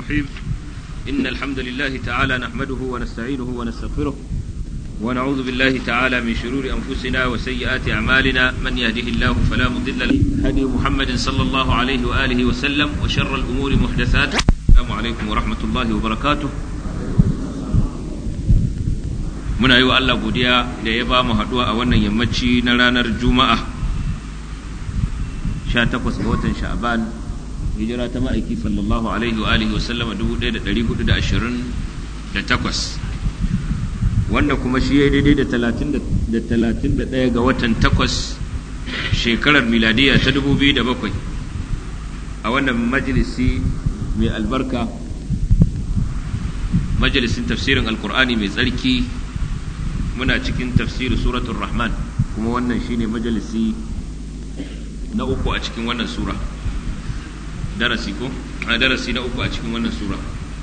الرحيم إن الحمد لله تعالى نحمده ونستعينه ونستغفره ونعوذ بالله تعالى من شرور أنفسنا وسيئات أعمالنا من يهده الله فلا مضل له هدي محمد صلى الله عليه وآله وسلم وشر الأمور محدثاتها السلام عليكم ورحمة الله وبركاته muna yi wa Allah godiya da ya ba mu haɗuwa a wannan yammaci na ranar juma'a 18 ga watan sha'ban hijira ta ma'aiki sallallahu alaihi wa alihi wa sallama 1428 wanda kuma shi ya daidai da 31 ga watan 8 shekarar miladiya ta 2007 a wannan majalisi mai albarka majalisin tafsirin alkur'ani mai tsarki muna cikin tafsiri suratul rahman kuma wannan shine majalisi na uku a cikin wannan sura darasi ko a darasi na uku a cikin wannan sura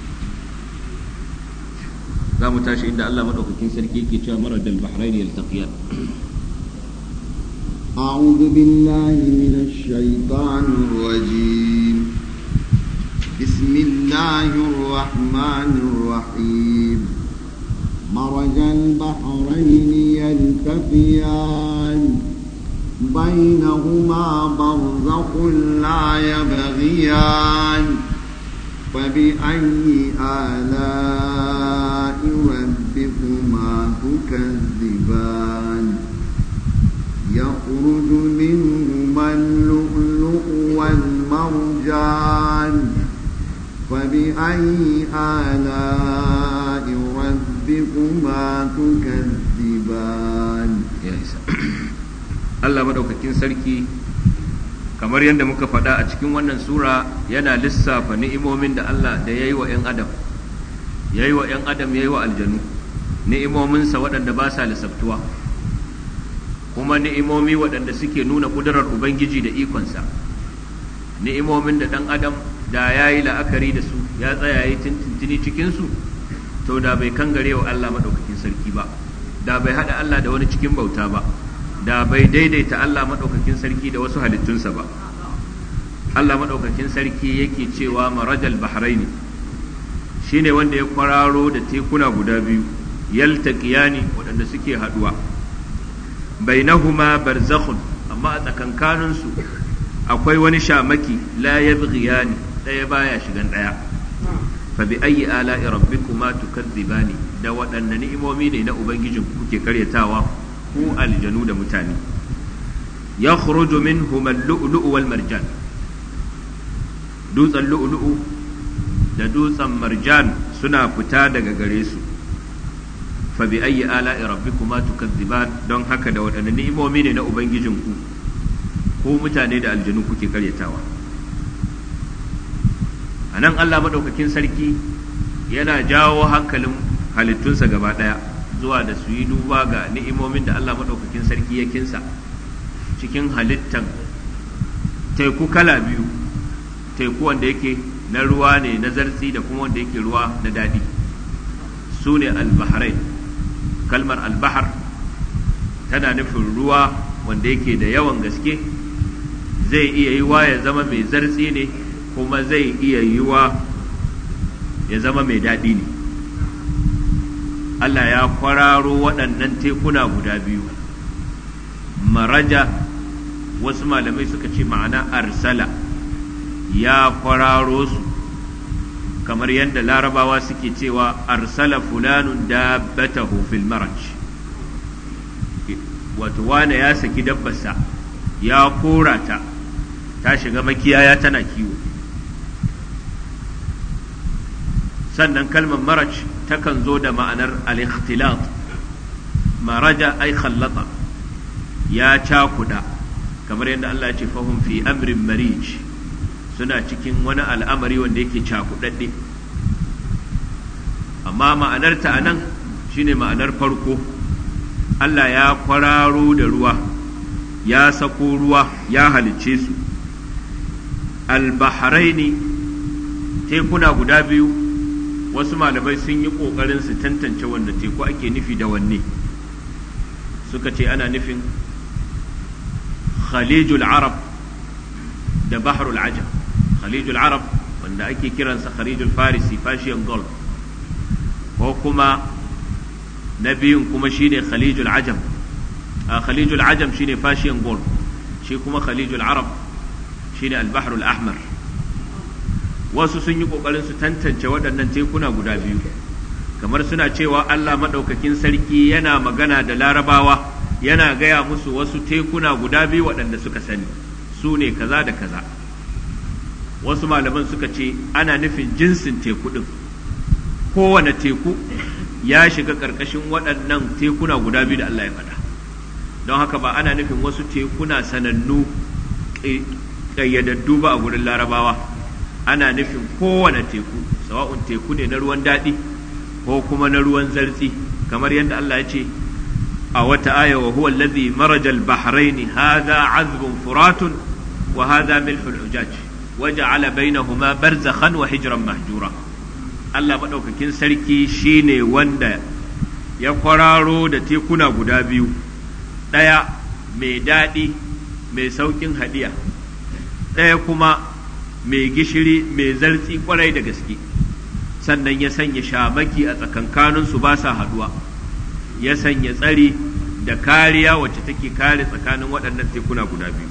za mu tashi inda Allah madaukakin sarki yake cewa maradal bahrain yaltaqiyan أعوذ بالله من الشيطان الرجيم بسم الله الرحمن الرحيم مرج البحرين يلتقيان بينهما برزخ لا يبغيان فبأي آلاء ربكما تكذبان يخرج منهما اللؤلؤ والمرجان فبأي آلاء ربكما تكذبان Allah madaukakin sarki kamar yadda muka faɗa a cikin wannan sura yana lissafa ni'imomin da Allah da ya yi wa 'yan adam ya yi wa 'yan adam ya yi wa aljanu ni'imominsa waɗanda ba sa lissaftuwa kuma ni'imomi waɗanda suke nuna ƙudurar Ubangiji da ikonsa ni'imomin da ɗan adam da ya yi la'akari da su ya tsaya yi tintintini cikinsu to da bai kangare wa Allah maɗaukakin sarki ba da bai haɗa Allah da wani cikin bauta ba da bai daidaita Allah maɗaukakin sarki da wasu halittunsa ba Allah maɗaukakin sarki yake cewa marajal bahraini shine wanda ya kwararo da tekuna guda biyu yaltaqiyani waɗanda suke haɗuwa bainahuma barzakhun amma a tsakankaninsu akwai wani shamaki la yabghiyani ɗaya baya shigan ɗaya fa bi ayyi ala'i rabbikuma tukadzibani da waɗanne ni'imomi ne na ubangijin kuke karyatawa ku aljanu da mutane yakhruju minhum al-lu'lu'u wal marjan dutsen lu'lu'u da dutsen marjan suna fita daga gare su fa bi ayyi ala'i rabbikuma tukadziban don haka da waɗanne ni'imomi ne na ubangijin ku ko mutane da aljanu kuke karyatawa a nan Allah maɗaukakin sarki yana jawo hankalin halittunsa gaba ɗaya zuwa da su yi duba ga ni'imomin da Allah maɗaukakin sarki ya kinsa cikin halittan teku kala biyu teku wanda yake na ruwa ne na zartsi da kuma wanda yake ruwa na daɗi su ne albaharai kalmar albahar tana nufin ruwa wanda yake da yawan gaske zai iya yi wa ya zama mai zartsi ne kuma zai iya yi wa ya zama mai daɗi ne Allah ya kwararo waɗannan tekuna guda biyu maraja wasu malamai suka ce ma'ana arsala ya kwararo su kamar yadda larabawa suke cewa arsala fulanun dabbatahu fil maraj wato wane ya saki dabbarsa ya kora ta ta shiga makiyaya tana kiwo sannan kalmar maraj takan zo da ma'anar al-ikhtilat maraja ay khallata ya cakuda kamar yadda Allah ya ce fahum fi amrin marij suna cikin wani al'amari wanda yake cakudadde amma ma'anarta a nan shine ma'anar farko Allah ya kwararo da ruwa ya sako ruwa ya halicce su al-bahraini tekuna guda biyu wasu malamai sun yi ƙoƙarin su tantance wanda teku ake nufi da wanne suka ce ana nufin khalijul arab da bahrul ajam khalijul arab wanda ake kiransa kharijul farisi fashiyan gold ko kuma na biyun kuma shine khalijul ajam a khalijul ajam shine fashiyan gold shi kuma khalijul arab shine albahrul ahmar wasu sun yi kokarin su tantance waɗannan tekuna guda biyu kamar suna cewa Allah maɗaukakin sarki yana magana da larabawa yana gaya musu wasu tekuna guda biyu waɗanda suka sani su ne kaza da kaza wasu malaman suka ce ana nufin jinsin teku ɗin kowane teku ya shiga ƙarƙashin waɗannan tekuna guda biyu da Allah ya faɗa don haka ba ana nufin wasu tekuna sanannu ƙayyadaddu ba a gurin larabawa ana nufin kowane teku sawa'un teku ne na ruwan daɗi ko kuma na ruwan zartsi kamar yadda Allah ya ce a wata aya wa huwa allazi maraja al-bahrayn hadha azbun furatun wa hadha milhul ujaj waja'ala bainahuma barzakhan wa hijran mahjura Allah madaukakin sarki shine wanda ya kwararo da tekuna guda biyu ɗaya mai daɗi mai sauƙin hadiya ɗaya kuma mai gishiri mai zartsi kwarai da gaske sannan ya sanya shamaki a tsakankaninsu ba sa haduwa ya sanya tsari da kariya wacce take kare tsakanin waɗannan tekuna guda biyu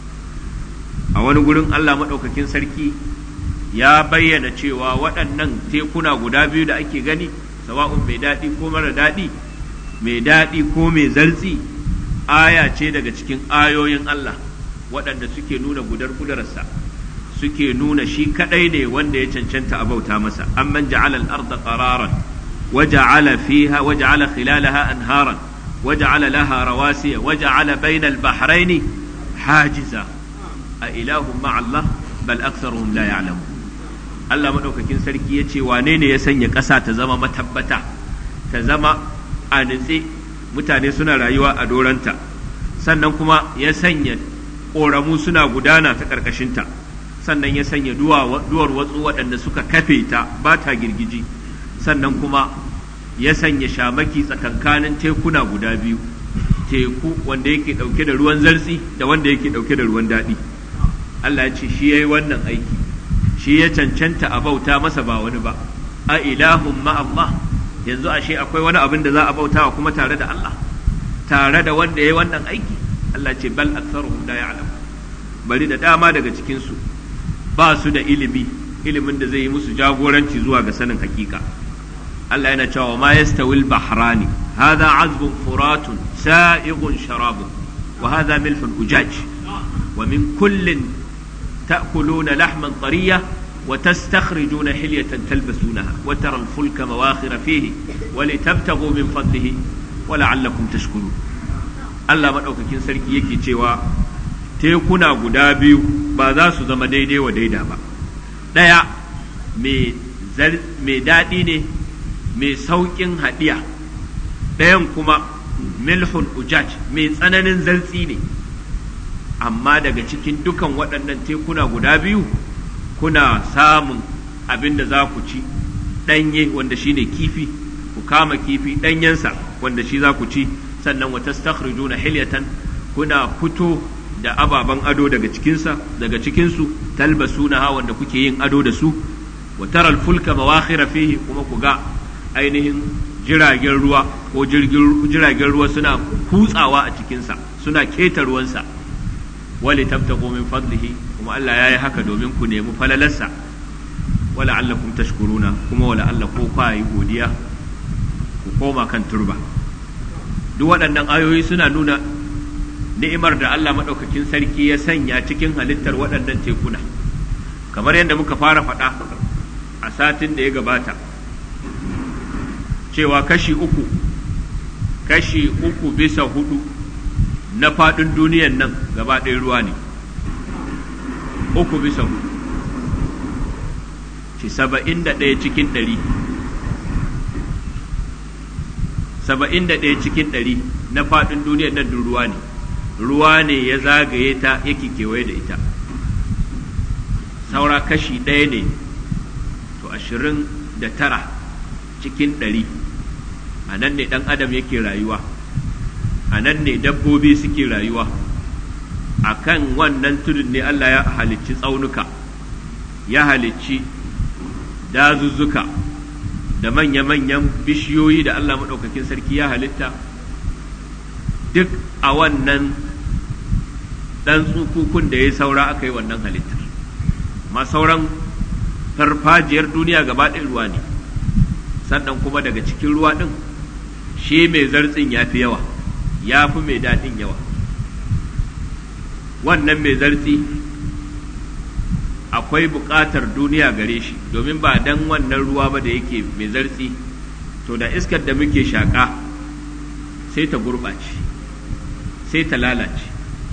a wani gurin Allah maɗaukakin sarki ya bayyana cewa waɗannan tekuna guda biyu da ake gani sawa'un mai daɗi ko mara daɗi mai daɗi ko mai zartsi aya ce daga cikin ayoyin Allah waɗanda suke nuna gudar kudararsa suke nuna shi kadai ne wanda ya cancanta a bauta masa amman ja'ala al-ardha qararan wa ja'ala fiha wa ja'ala khilalaha anharan wa ja'ala laha rawasiya wa ja'ala bayna al-bahrayn hajiza a ilahum ma'a Allah bal aktharuhum la ya'lamun Allah madaukakin sarki yace wane ne ya sanya ƙasa ta zama matabbata ta zama a nitse mutane suna rayuwa a doranta sannan kuma ya sanya ƙoramu suna gudana ta ƙarƙashinta sannan ya sanya duwar watsu waɗanda suka kafe ta ba ta girgiji sannan kuma ya sanya shamaki tsakankanin tekuna guda biyu teku wanda yake ɗauke da ruwan zartsi da wanda yake ɗauke da ruwan daɗi Allah ya ce shi ya yi wannan aiki shi ya cancanta a bauta masa ba wani ba a ilahun ma Allah yanzu ashe akwai wani abin da za a bautawa kuma tare da Allah tare da wanda ya yi wannan aiki Allah ce bal aktharuhum la ya'lam bari da dama daga cikin su ba su da ilimi ilimin da zai yi musu jagoranci zuwa ga sanin hakika Allah yana cewa ma yastawil bahrani hadha azbun furatun sa'ighun sharabun wa hadha milhun ujaj wa min kullin ta'kuluna lahman tariya وتستخرجون حلية تلبسونها وترى الفلك مواخر فيه ولتبتغوا من فضله ولعلكم تشكرون Allah maɗaukakin sarki yake cewa tekuna guda biyu ba za su zama daidai wa daida ba ɗaya mai daɗi ne mai sauƙin haɗiya ɗayan kuma milhun ujaj mai tsananin zartsi ne amma daga cikin dukan waɗannan tekuna guda biyu kuna samun abin da za ku ci ɗanye wanda shine kifi ku kama kifi ɗanyensa wanda shi za ku ci sannan wa tastakhrijuna hilyatan kuna fito da ababen ado daga cikinsa daga cikinsu talbasuna wanda kuke yin ado da su wa taral fulka mawakhira fihi kuma ku ga ainihin jiragen ruwa ko jiragen ruwa suna kutsawa a cikinsa suna keta ruwansa wali tabtaqu min fadlihi kuma Allah ya yi haka domin ku nemi falalarsa wala allakum tashkuruna kuma wala Allah ko kwa yi godiya ku koma kan turba duk waɗannan ayoyi suna nuna ni'imar da Allah maɗaukakin sarki ya sanya cikin halittar waɗannan tekuna kamar yadda muka fara faɗa a satin da ya gabata cewa kashi uku kashi uku bisa hudu na faɗin duniyan nan gaba ɗaya ruwa ne uku bisa hudu ci saba'in da ɗaya cikin ɗari saba'in da ɗaya cikin ɗari na faɗin duniyar nan ruwa ne ruwa ne ya zagaye ta yake kewaye da ita saura kashi ɗaya ne to ashirin da tara cikin ɗari a nan ne ɗan adam yake rayuwa a nan ne dabbobi suke rayuwa a kan wannan tudun ne Allah ya halicci tsaunuka ya halicci dazuzzuka da manya-manyan bishiyoyi da Allah maɗaukakin sarki ya halitta duk a wannan ɗan tsukukun da ya saura aka yi wannan halittar ma sauran farfajiyar duniya gaba ɗaya ruwa ne sannan kuma daga cikin ruwa ɗin shi mai zartsin ya fi yawa ya fi mai daɗin yawa wannan mai zartsi akwai buƙatar duniya gare shi domin ba dan wannan ruwa ba da yake mai zartsi to da iskar da muke shaƙa sai ta gurɓace sai ta lalace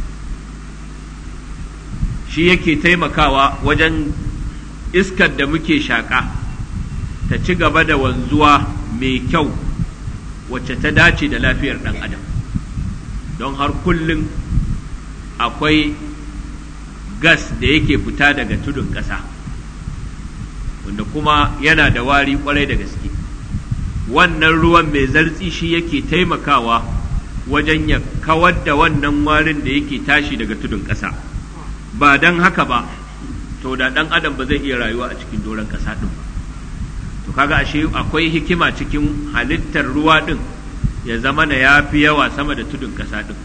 shi yake taimakawa wajen iskar da muke shaƙa ta ci gaba da wanzuwa mai kyau wacce ta dace da lafiyar ɗan adam don har kullum akwai gas da yake fita daga tudun ƙasa wanda kuma yana da wari kwarai da gaske wannan ruwan mai zartsi shi yake taimakawa wajen ya kawar da wannan warin da yake tashi daga tudun ƙasa ba don haka ba to da ɗan adam ba zai iya rayuwa a cikin doron ƙasa ɗin ba to kaga ashe akwai hikima cikin halittar ruwa ɗin ya zama na ya fi yawa sama da tudun ƙasa ɗin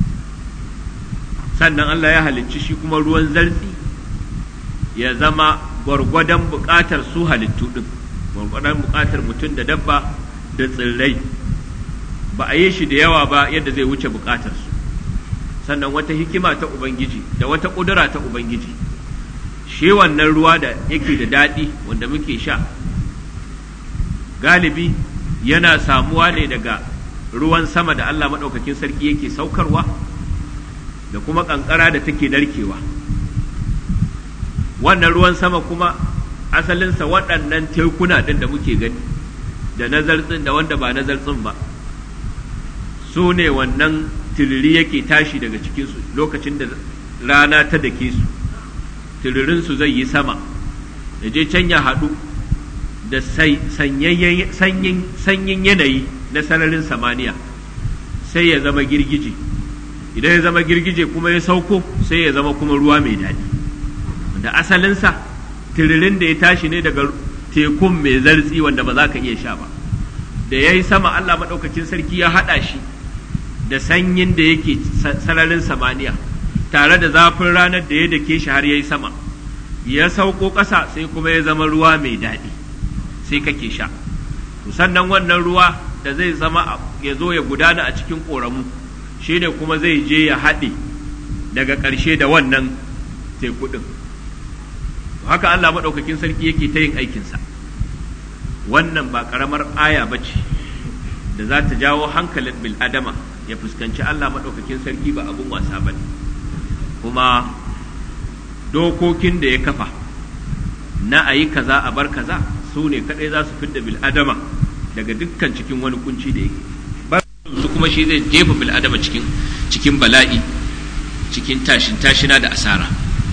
sannan Allah ya halicci shi kuma ruwan zartsi ya zama gwargwadon buƙatar su halittu ɗin gwargwadon buƙatar mutum da dabba da tsirrai ba a yi shi da yawa ba yadda zai wuce buƙatar su sannan wata hikima ta ubangiji da wata ƙudura ta ubangiji shi wannan ruwa da yake da daɗi wanda muke sha galibi yana samuwa ne daga ruwan sama da Allah maɗaukakin sarki yake saukarwa da kuma ƙanƙara da take narkewa wannan ruwan sama kuma asalinsa waɗannan tekuna ɗin da muke gani da na zartsin da wanda ba na zartsin ba su ne wannan tiriri yake tashi daga cikinsu lokacin da rana ta dake su tiririnsu zai yi sama da je can ya haɗu da sanyin yanayi na sararin samaniya sai ya zama girgije idan ya zama girgije kuma ya sauko sai ya zama kuma ruwa mai daɗi wanda asalinsa tiririn da ya tashi ne daga tekun mai zartsi wanda ba za ka iya sha ba da ya yi sama Allah maɗaukakin sarki ya haɗa shi da sanyin da yake sararin samaniya tare da zafin ranar da ya dake shi har ya yi sama ya sauko ƙasa sai kuma ya zama ruwa mai daɗi sai kake sha sannan wannan ruwa da zai zama ya zo ya gudana a cikin ƙoramu shi ne kuma zai je ya haɗe daga ƙarshe da wannan teku ɗin haka Allah maɗaukakin sarki yake ta yin aikinsa wannan ba ƙaramar aya ba ce da za ta jawo hankalin bil'adama ya fuskanci Allah maɗaukakin sarki ba abin wasa ba ne kuma dokokin da ya kafa na a yi kaza a bar kaza su ne kaɗai za su fidda bil'adama daga dukkan cikin wani kunci da yake su kuma shi zai jefa bil'adama cikin cikin bala'i cikin tashin tashina da asara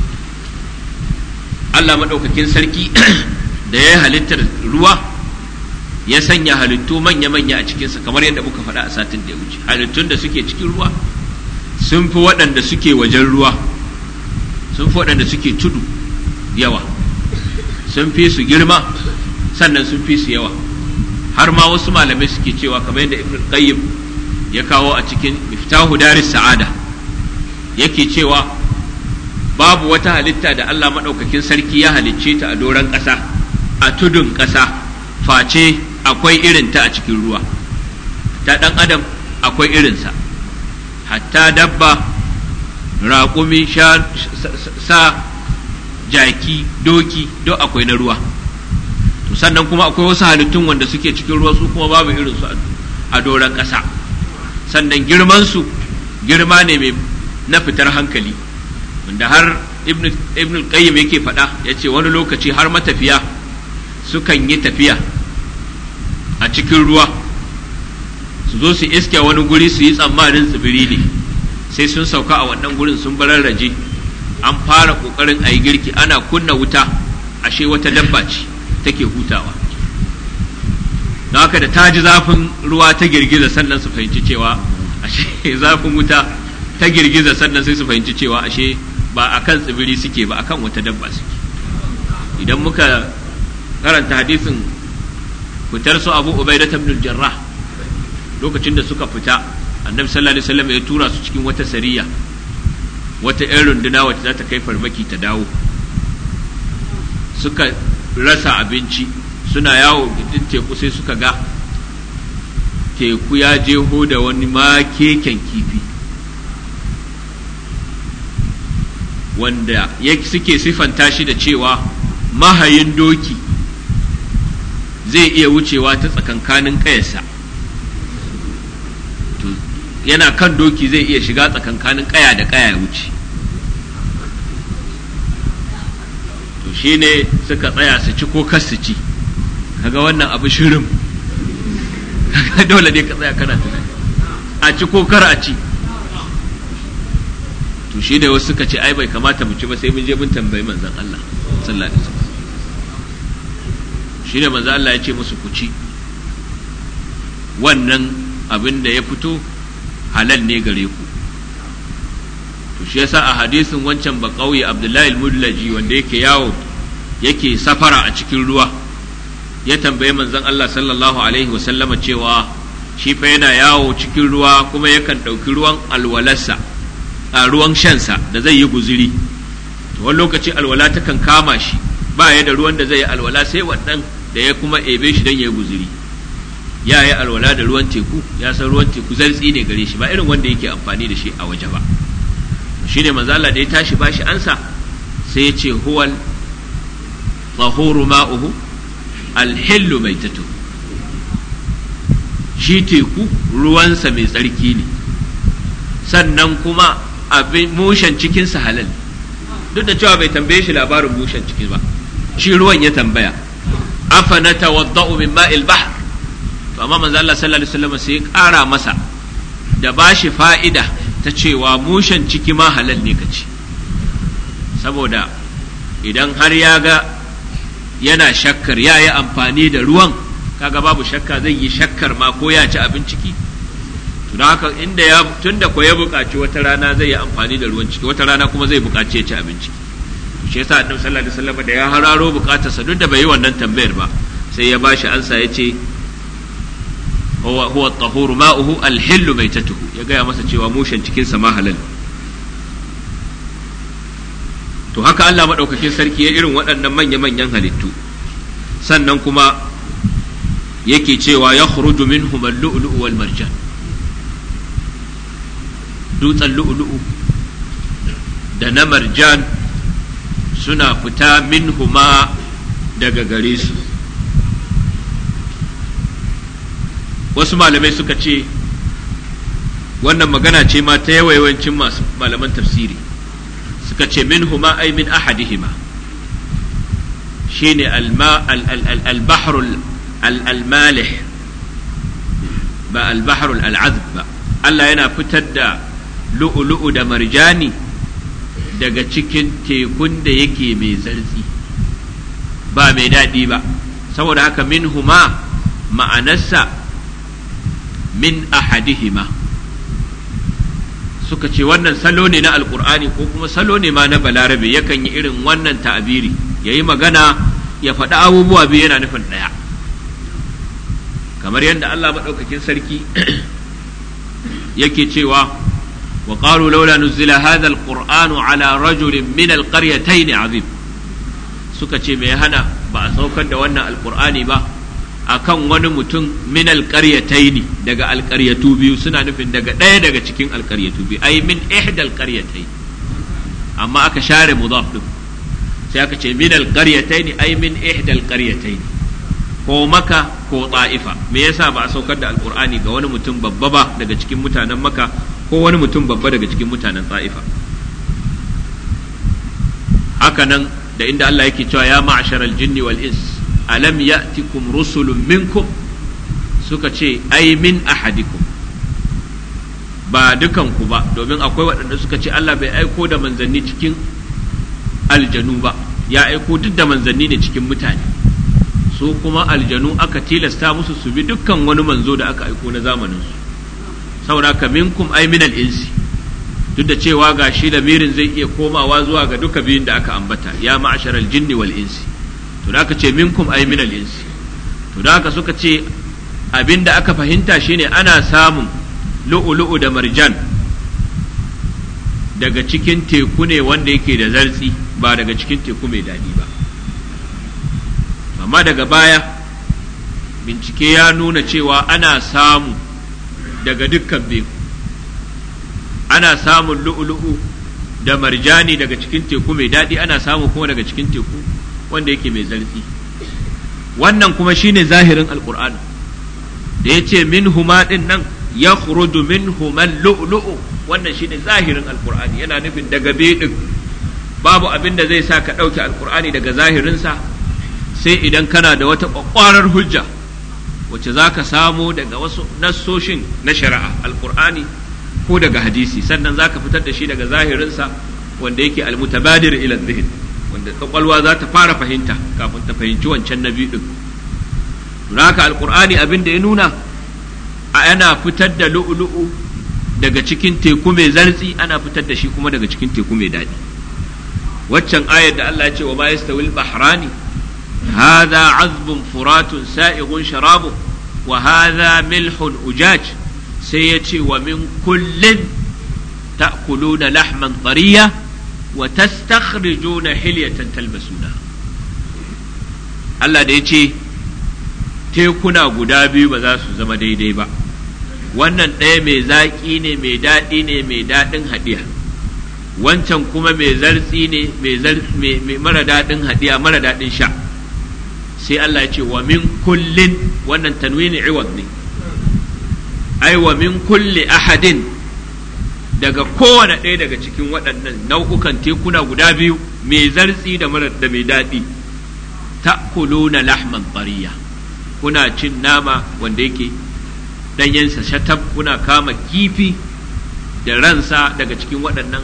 Allah maɗaukakin sarki da ya halittar ruwa ya sanya halittu manya-manya a cikinsa kamar yadda muka faɗa a satin da ya wuce halittun da suke cikin ruwa sun fi waɗanda suke wajen ruwa sun fi waɗanda suke tudu yawa sun fi su girma sannan sun fi su yawa har ma wasu malamai suke cewa kamar yadda ibn qayyim ya kawo a cikin miftahu daris sa'ada yake cewa babu wata halitta da Allah maɗaukakin sarki ya halicce ta a doron ƙasa a tudun ƙasa face akwai irinta a cikin ruwa ta ɗan adam akwai irinsa hatta dabba raƙumi sa jaki doki duk akwai na ruwa to sannan kuma akwai wasu halittun wanda suke cikin ruwa su kuma babu irinsu a doron ƙasa sannan girmansu girma ne mai na fitar hankali wanda har ibn qayyim yake faɗa ya ce wani lokaci har matafiya sukan yi tafiya a cikin ruwa su zo su iske wani guri su yi tsammanin tsibiri ne sai sun sauka a wannan gurin sun bararraje an fara ƙoƙarin a yi girki ana kunna wuta ashe wata dabba ce take hutawa don haka da ta ji zafin ruwa ta girgiza sannan su fahimci cewa ashe zafin wuta ta girgiza sannan sai su fahimci cewa ashe ba a kan tsibiri suke ba a kan wata dabba suke idan muka karanta hadisin fitar su abu ubaida ibn jarrah lokacin da suka fita annabi sallallahu alaihi wasallam ya tura su cikin wata sariya wata 'yan runduna wacce za ta kai farmaki ta dawo suka rasa abinci suna yawo gindin teku sai suka ga teku ya jeho da wani makeken kifi wanda suke siffanta shi da cewa mahayin doki zai iya wucewa ta tsakankanin ƙayarsa yana kan doki zai iya shiga tsakankanin ƙaya da ƙaya ya wuce to shine suka tsaya su ci ko kas su ci kaga wannan abu shirin kaga dole ne ka tsaya kana tunani a ci ko kar a ci to shi ne wasu suka ce ai bai kamata mu ci ba sai mun je mun tambayi manzon Allah sallallahu alaihi wasallam shi ne manzon Allah ya ce musu ku ci wannan abin da ya fito halal ne gare ku to shi yasa a hadisin wancan ba kauye Abdullahi al-Mudlaji wanda yake yawo yake safara a cikin ruwa ya tambaye manzon Allah sallallahu alaihi wasallama cewa shi fa yana yawo cikin ruwa kuma yakan ɗauki ruwan alwalarsa a ruwan shansa da zai yi guziri to wani lokaci alwala takan kama shi ba ya da ruwan da zai yi alwala sai wannan da ya kuma ebe shi don ya yi guziri ya yi alwala da ruwan teku ya san ruwan teku zartsi ne gare shi ba irin wanda yake amfani da shi a waje ba shi ne manzo Allah da ya tashi bashi ansa sai ya ce huwal tahuru ma'uhu alhillu maitatu shi teku ruwansa mai tsarki ne sannan kuma abin mushen cikinsa halal duk da cewa bai tambaye shi labarin mushen ciki ba shi ruwan ya tambaya afa na tawadda'u min ma'il bahr to amma manzo Allah sallallahu alaihi wasallam sai ya ƙara masa da bashi fa'ida ta cewa mushen ciki ma halal ne kaci saboda idan har ya ga yana shakkar ya yi amfani da ruwan kaga babu shakka zai yi shakkar ma ko ya ci abin ciki don haka inda ya tunda ko ya buƙaci wata rana zai yi amfani da ruwan ciki wata rana kuma zai buƙaci ya ci abin ciki shi yasa annabi sallallahu alaihi wasallam da ya hararo buƙatarsa duk da bai yi wannan tambayar ba sai ya bashi ansa ya ce huwa huwa at-tahuru ma'uhu al-hillu maitatuhu ya gaya masa cewa mushen cikin sa ma halal to haka Allah madaukakin sarki ya irin waɗannan manya-manyan halittu sannan kuma yake cewa ya khuruju minhum al-lu'lu'u wal marjan dutsen lu'lu'u da na marjan suna fita minhuma daga gare su wasu malamai suka ce wannan magana ce ma ta yawancin masu malaman tafsiri suka ce minhuma ay min ahadihima shine al-bahrul al-malih ba al-bahrul al-azb ba Allah yana fitar da lu'ulu'u da marjani daga cikin tekun da yake mai zartsi ba mai daɗi ba saboda haka min huma ma'anarsa min ahadihima suka ce wannan salo ne na alkur'ani ko kuma salo ne ma na balarabe yakan yi irin wannan ta'abiri ya yi magana ya faɗi abubuwa biyu yana nufin ɗaya kamar yadda Allah maɗaukakin sarki yake cewa wa qalu laula nuzila hadha alqur'anu ala rajulin min alqaryatayn azim suka ce me hana ba a saukar da wannan alqur'ani ba akan wani mutum min alqaryatayn daga alqaryatu biyu suna nufin daga ɗaya daga cikin alqaryatu biyu ai min ihda alqaryatayn amma aka share mudaf din sai aka ce min alqaryatayn ai min ihda alqaryatayn ko maka ko ta'ifa me yasa ba a saukar da alqur'ani ga wani mutum babba ba daga cikin mutanen maka ko wani mutum babba daga cikin mutanen ta'ifa haka nan da inda Allah yake cewa ya ma'ashar aljinni wal ins alam ya'tikum rusulun minkum suka ce ai min ahadikum ba dukan ku ba domin akwai waɗanda suka ce Allah bai aiko da manzanni cikin aljanu ba ya aiko duk da manzanni ne cikin mutane su kuma aljanu aka tilasta musu su bi dukkan wani manzo da aka aiko na zamanin su saboda ka minkum ay min insi duk da cewa ga shi lamirin zai iya komawa zuwa ga duka biyun da aka ambata ya ma'ashar jinni wal insi to da aka ce minkum ay min al-insi to da haka suka ce abinda aka fahimta shine ana samun lu'ulu'u da marjan daga cikin teku ne wanda yake da zartsi ba daga cikin teku mai daɗi ba amma daga baya bincike ya nuna cewa ana samu daga dukkan biyu ana samun lu'ulu'u da marjani daga cikin teku mai daɗi ana samu kuma daga cikin teku wanda yake mai zartsi wannan kuma shine zahirin alkur'ani da ya ce min huma ɗin nan ya min human lu'lu'u wannan shine zahirin alkur'ani yana nufin daga ɗin babu abin da zai sa ka ɗauke alkur'ani daga zahirinsa sai idan kana da wata ƙwaƙwarar hujja wacce za ka samo daga wasu nassoshin na shari'a alkur'ani ko daga hadisi sannan za ka fitar da shi daga zahirinsa wanda yake almutabadir ila zihin wanda kwakwalwa za ta fara fahimta kafin ta fahimci wancan na biyu din haka alkur'ani abin da ya nuna a yana fitar da lu'ulu'u daga cikin teku mai zartsi ana fitar da shi kuma daga cikin teku mai daɗi waccan ayar da Allah ya ce wa ma yastawil bahrani hadha azbun furatun sa'igun sharabu wa hadha milhun ujaj sai ya ce wa min kullin ta'kuluna lahman tariya wa tastakhrijuna hilyatan talbasuna Allah da ya ce tekuna guda biyu ba za su zama daidai ba wannan ɗaya mai zaƙi ne mai daɗi ne mai daɗin haɗiya wancan kuma mai zartsi ne mai mara daɗin haɗiya mara daɗin sha sai Allah ya ce wa min kullin wannan tanwini iwad ne ai wa min kulli ahadin daga kowane ɗaya daga cikin waɗannan nau'ukan tekuna guda biyu mai zartsi da mara da mai daɗi ta'kuluna lahman tariya kuna cin nama wanda yake ɗanyensa shatab kuna kama kifi da ransa daga cikin waɗannan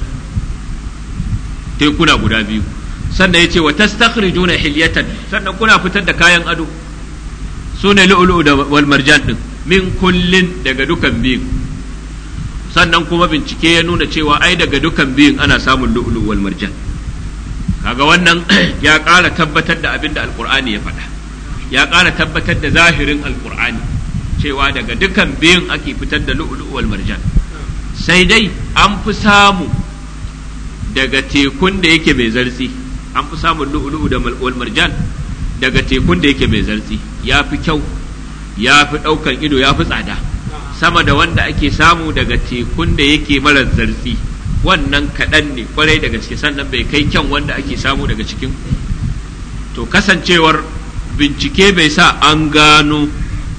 tekuna guda biyu sannan ya ce wa tastakhrijuna hilyatan sannan kuna fitar da kayan ado su ne lu'lu'u da wal marjan din min kullin daga dukan biyun sannan kuma bincike ya nuna cewa ai daga dukan biyun ana samun lu'lu'u wal marjan kaga wannan ya ƙara tabbatar da abin da alqur'ani ya faɗa ya ƙara tabbatar da zahirin alqur'ani cewa daga dukan biyun ake fitar da lu'lu'u wal marjan sai dai an fi samu daga tekun da yake mai zartsi an fi samun lu'lu'u da wal marjan daga tekun da yake mai zartsi ya fi kyau ya fi ɗaukar ido ya fi tsada sama da wanda ake samu daga tekun da yake mara zartsi wannan kaɗan ne kwarai daga gaske sannan bai kai kyan wanda ake samu daga cikin to kasancewar bincike bai sa an gano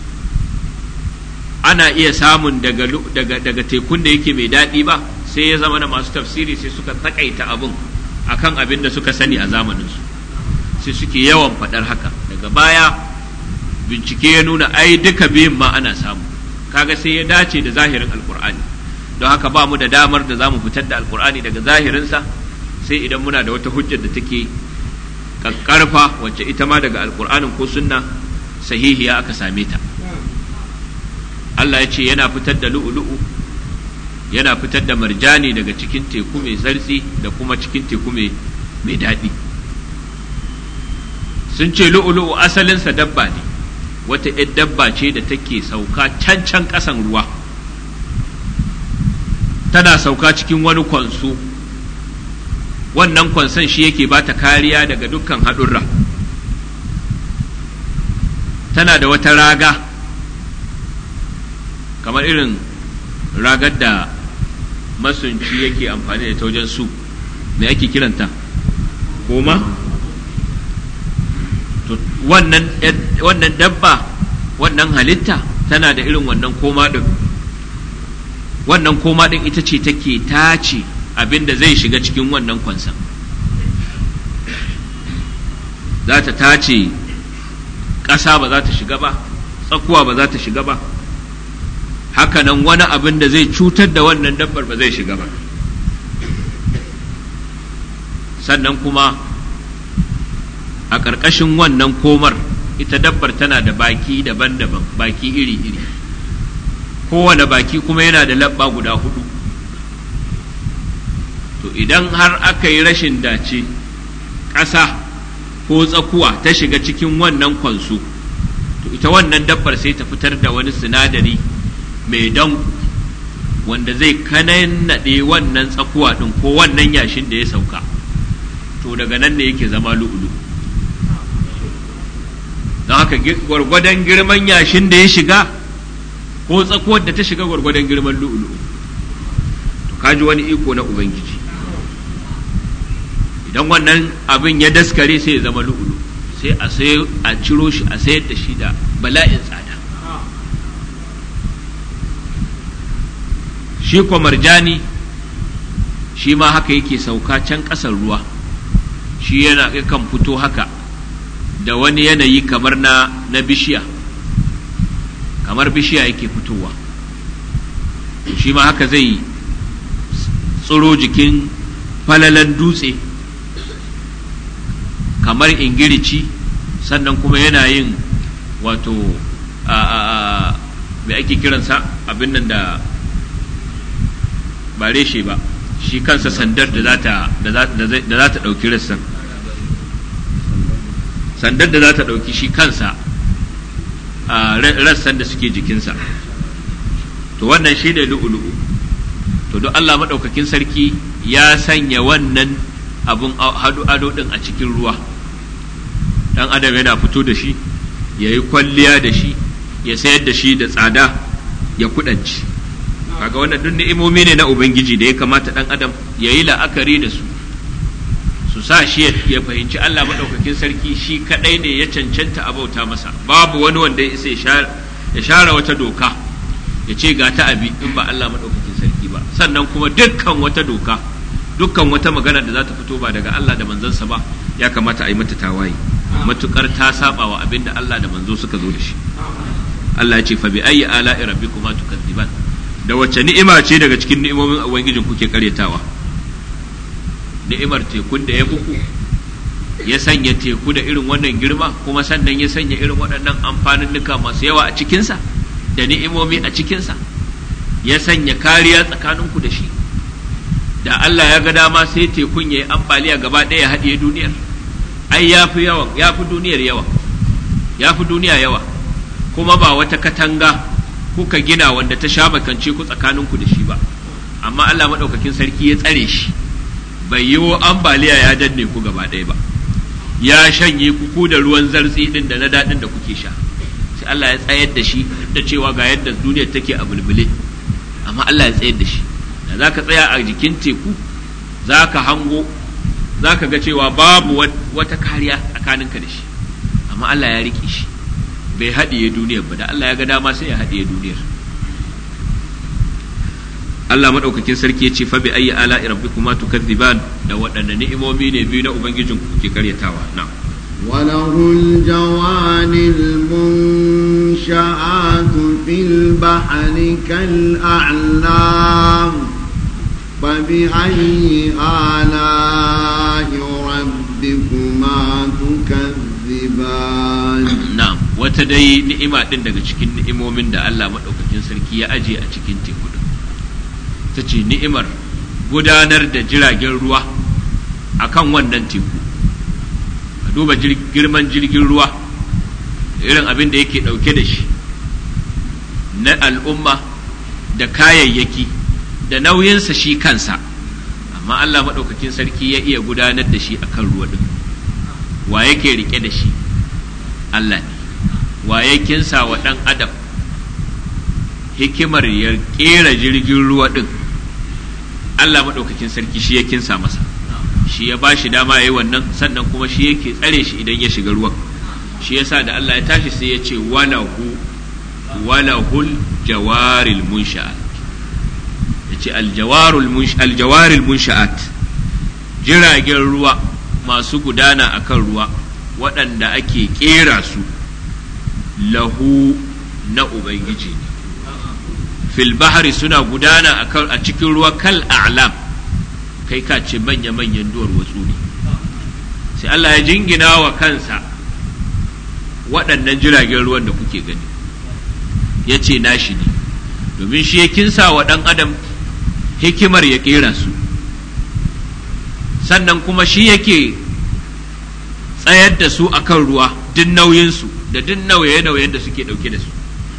ana iya samun daga, daga, daga tekun da yake mai daɗi ba sai ya zama da masu tafsiri sai suka takaita abin akan abin da suka sani a zamaninsu sai suke yawan faɗar haka daga baya bincike ya nuna ai duka biyun ma ana samu kaga sai ya dace da zahirin alkur'ani don haka ba mu da damar da za mu fitar da alkur'ani daga zahirinsa sai idan muna da wata hujjar da take kakkarfa wacce ita ma daga alkur'anin ko sunna sahihiya aka same ta Allah ya ce yana fitar da lu'ulu'u yana fitar da marjani daga cikin teku mai zartsi da kuma cikin teku mai daɗi sun ce lu'ulu'u asalinsa dabba ne wata ‘yar dabba ce da take sauka can can ƙasan ruwa tana sauka cikin wani kwanso wannan kwanson shi yake ba ta kariya daga dukkan haɗurra tana da wata raga kamar irin ragar da masunci yake amfani da ta wajen su me ake kiranta koma wannan wannan dabba wannan halitta tana da irin wannan koma din wannan koma din ita ce take tace abin da zai shiga cikin wannan kwansan za ta tace ƙasa ba za ta shiga ba tsakuwa ba za ta shiga ba hakanan wani abin da zai cutar da wannan dabbar ba zai shiga ba sannan kuma a ƙarƙashin wannan komar ita dabbar tana da baki daban-daban baki iri-iri kowane baki kuma yana da labba guda hudu to idan har aka yi rashin dace ƙasa ko tsakuwa ta shiga cikin wannan kwanso to ita wannan dabbar sai ta fitar da wani sinadari mai danku wanda zai kanannaɗe wannan tsakuwa ɗin ko wannan yashin da ya sauka to daga nan ne yake zama lu'ulu don haka gwargwadon girman yashin da ya shiga ko tsakuwar da ta shiga gwargwadon girman lu'ulu to kaji wani iko na ubangiji idan wannan abin ya daskare sai ya zama lu'ulu sai a sai a ciro shi a sayar da shi da bala'in tsada shi kwa marjani shi ma haka yake sauka can ƙasar ruwa shi yana kan fito haka da wani yanayi kamar na, na bishiya kamar bishiya yake fitowa shi ma haka zai tsiro jikin falalan dutse kamar ingirici sannan kuma yana yin wato a mai ake kiransa abin nan da ba reshe ba shi kansa sandar da za ta ɗauki rassan sandar da za ta ɗauki shi kansa a rassan da suke jikinsa to wannan shi ne lu'ulu'u to don Allah maɗaukakin sarki ya sanya wannan abun hadu ado ɗin a cikin ruwa ɗan adam yana fito da shi ya yi kwalliya da shi ya sayar da shi da tsada ya kudanci kaga wannan duk ni'imomi ne na ubangiji da ya kamata ɗan adam ya yi la'akari da su su sa shi ya fahimci Allah maɗaukakin sarki shi kaɗai ne ya cancanta a bauta masa babu wani wanda ya isa ya share wata doka ya ce ga ta abi in ba Allah maɗaukakin sarki ba sannan kuma dukkan wata doka dukkan wata magana da za ta fito ba daga Allah da manzansa ba ya kamata a yi mata tawaye matukar ta saba wa abin da Allah da manzo suka zo da shi Allah ya ce fa bi ayyi ala'i rabbikuma tukadziban da wacce ni'ima ce daga cikin ni'imomin ubangijin kuke karyatawa ni'imar tekun da ya buku ya sanya teku da irin wannan girma kuma sannan ya sanya irin waɗannan amfaninnuka masu yawa a cikinsa da ni'imomi a cikinsa ya sanya kariya tsakaninku da shi da Allah ya ga dama sai tekun ya yi ambaliya gaba ɗaya ya haɗiye duniyar ai ya fi yawa ya fi duniyar yawa ya fi duniya yawa kuma ba wata katanga kuka gina wanda ta sha makance ku tsakaninku da shi ba amma Allah maɗaukakin sarki ya tsare shi bai yi ambaliya ya danne ku gaba ɗaya ba ya shanye ku ku da ruwan zartsi ɗin da na daɗin da kuke sha sai Allah ya tsayar da shi da cewa ga yadda duniyar take a bulbule amma Allah ya tsayar da shi da za ka tsaya a jikin teku za ka hango za ka ga cewa babu wata kariya tsakaninka da shi amma Allah ya riƙe shi bai haɗiye duniyar ba da Allah ya ga dama sai ya haɗiye duniyar Allah maɗaukakin sarki ya ce fa bi ayyi ala'i rabbikuma tukadziban da waɗanne ni'imomi ne biyu na ubangijin ku ke karyatawa na'am وله الجوان المنشآت في البحر كالأعلام فبأي آلاء ربكما تكذبان na'am wata dai ni'ima din daga cikin ni'imomin da Allah maɗaukakin sarki ya aje a cikin teku din ta ce ni'imar gudanar da jiragen ruwa akan wannan teku ka duba girman jirgin ruwa irin abin da yake ɗauke da shi na al'umma da kayayyaki da nauyinsa shi kansa amma Allah maɗaukakin sarki ya iya gudanar da shi akan ruwa ɗin wa yake rike da shi Allah ne wa ya kinsa wa ɗan adam hikimar ya ƙera jirgin ruwa ɗin Allah maɗaukakin sarki shi ya kinsa masa shi ya ba shi dama ya yi wannan sannan kuma shi yake tsare shi idan ya shiga ruwan shi yasa da Allah ya tashi sai ya ce walahu walahul jawaril munsha'at ya ce aljawarul munsha'at jiragen ruwa masu gudana akan ruwa waɗanda ake ƙera su lahu na ubangiji ne fil bahari suna gudana a cikin ruwa kal a'lam kai ka ce manya-manyan duwar watsu ne sai Allah ya jingina wa kansa waɗannan jiragen ruwan da kuke gani ya ce nashi ne domin shi ya kinsa wa ɗan adam hikimar ya ƙera su sannan kuma shi yake tsayar da su akan ruwa duk nauyinsu da duk nauye-nauyen da suke ɗauke da su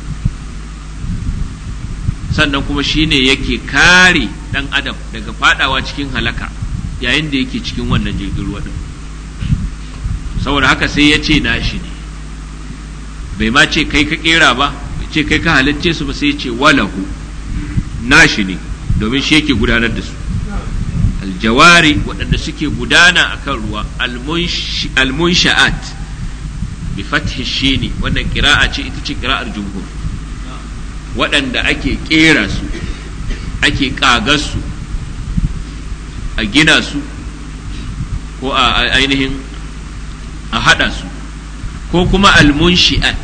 sannan kuma shine yake kare ɗan adam daga fadawa cikin halaka yayin da yake cikin wannan jirgin ruwa din saboda haka sai ya ce nashi ne bai ma ce kai ka kera ba bai ce kai ka halicce su ba sai ya ce walahu nashi ne domin shi yake gudanar da su aljawari waɗanda suke gudana akan ruwa almunsha'at bi fathi shini wannan kira'a ce ita ce kira'ar jumhur waɗanda ake kera su ake ƙagar su a gina su ko a ainihin a haɗa su ko kuma almunshi'at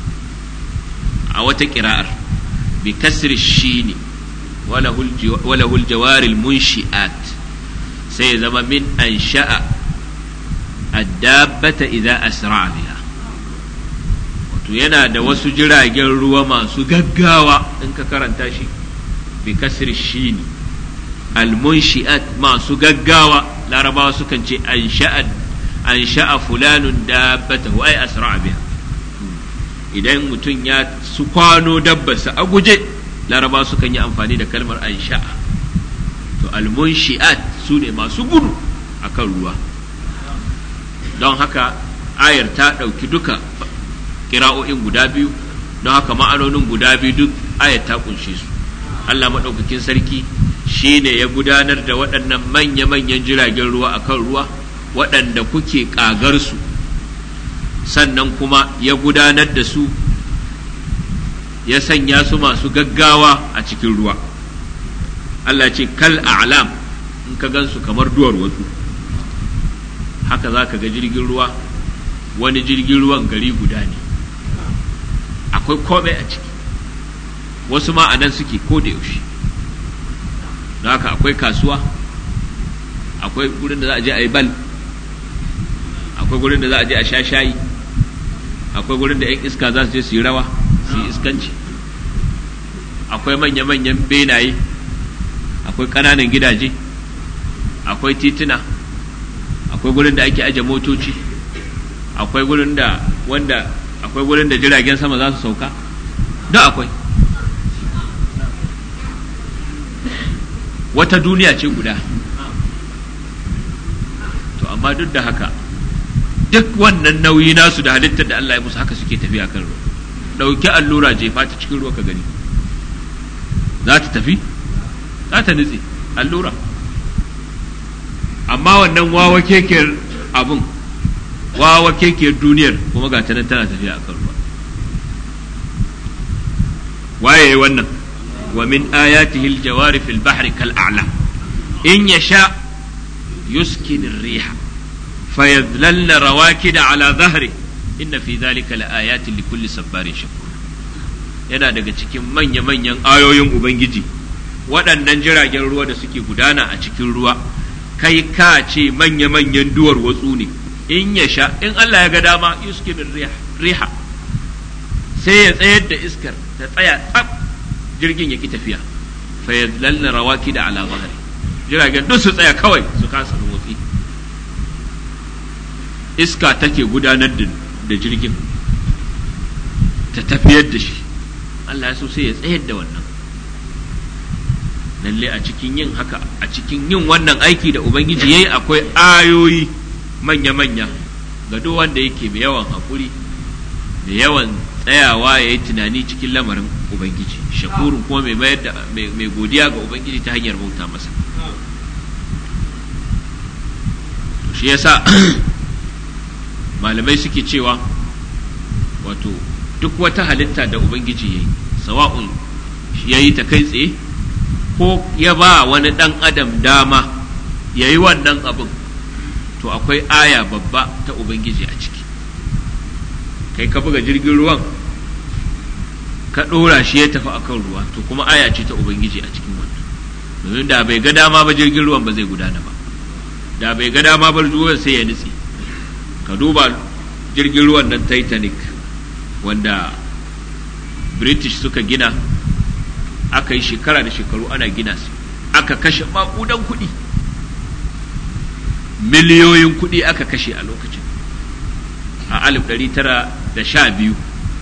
a wata ƙira'ar bi kasri shini walahul jawaril munshi'at sai ya zama min an sha'a addabbata idza asra biha wato yana da wasu jiragen ruwa masu gaggawa in ka karanta shi bi kasri shini almunshi'at masu gaggawa larabawa sukan ce an sha'a an sha'a fulanun dabbatahu ai asra biha idan mutum ya su kwano dabbarsa a guje larabawa sukan yi amfani da kalmar an sha'a to almunshi'at su ne masu gudu akan ruwa don haka ayar ta ɗauki duka kira'o'in guda biyu don haka ma'anonin guda biyu duk ayar ta kunshe su Allah maɗaukakin sarki shi ne ya gudanar da waɗannan manya-manyan jiragen ruwa a kan ruwa waɗanda kuke ƙagar su sannan kuma ya gudanar da su ya sanya su masu gaggawa a cikin ruwa Allah ce kal a'lam in ka gansu kamar duwar wasu haka za ka ga jirgin ruwa wani jirgin ruwan gari guda ne akwai komai a ciki wasu ma a nan suke ko da yaushe don haka akwai kasuwa akwai gurin da za a je a yi bal akwai gurin da za a je a sha shayi akwai gurin da 'yan iska za su je su yi rawa su yi iskanci akwai manya-manyan benaye akwai ƙananan gidaje akwai tituna akwai gurin da ake aje motoci akwai gurin da wanda akwai gurin da jiragen sama za su sauka duk akwai wata duniya ce guda to amma duk da haka duk wannan nauyi nasu da halittar da Allah ya musu haka suke tafiya kan ruwa ɗauki allura jefa ta cikin ruwa ka gani za ta tafi za ta nutse allura amma wannan wawa kekiyar abun wawa kekiyar duniyar kuma ga nan tana tafiya a kan ruwa waye wannan wa min ayatihi aljawari fil bahri kal a'lam in yasha yuskin ar-riha fayadlalna rawakida ala dhahri inna fi dhalika laayatin likulli sabbarin shakur yana daga cikin manya-manyan ayoyin ubangiji waɗannan jiragen ruwa da suke gudana a cikin ruwa kai ka ce manya-manyan duwar watsu ne in ya sha in Allah ya ga dama yuskinin riha sai ya tsayar da iskar ta tsaya tsab jirgin ya ki tafiya fa ya lalla rawaki da ala zahari jiragen duk su tsaya kawai su kasa motsi iska take gudanar da jirgin ta tafiyar da shi Allah ya so sai ya tsayar da wannan lalle a cikin yin haka a cikin yin wannan aiki da ubangiji yayi akwai ayoyi manya-manya ga duk wanda yake mai yawan haƙuri da yawan tsayawa ya yi tunani cikin lamarin ubangiji shakurun kuma mai mayar da mai godiya ga ubangiji ta hanyar bauta masa to shi yasa malamai suke cewa wato duk wata halitta da ubangiji ya yi sawa'un ya yi ta kai tsaye ko ya ba wani ɗan adam dama ya yi wannan abin to akwai aya babba ta ubangiji a ciki kai ka buga jirgin ruwan ka ɗora shi ya tafi akan ruwa to kuma aya ce ta ubangiji a cikin wannan domin da bai ga dama ba jirgin ruwan ba zai gudana ba da bai ga dama ba ruwan sai ya nutse ka duba jirgin ruwan nan titanic wanda british suka gina aka yi shekara da shekaru ana gina su aka kashe makudan kuɗi miliyoyin kuɗi aka kashe a lokacin alif ɗari tara da sha biyu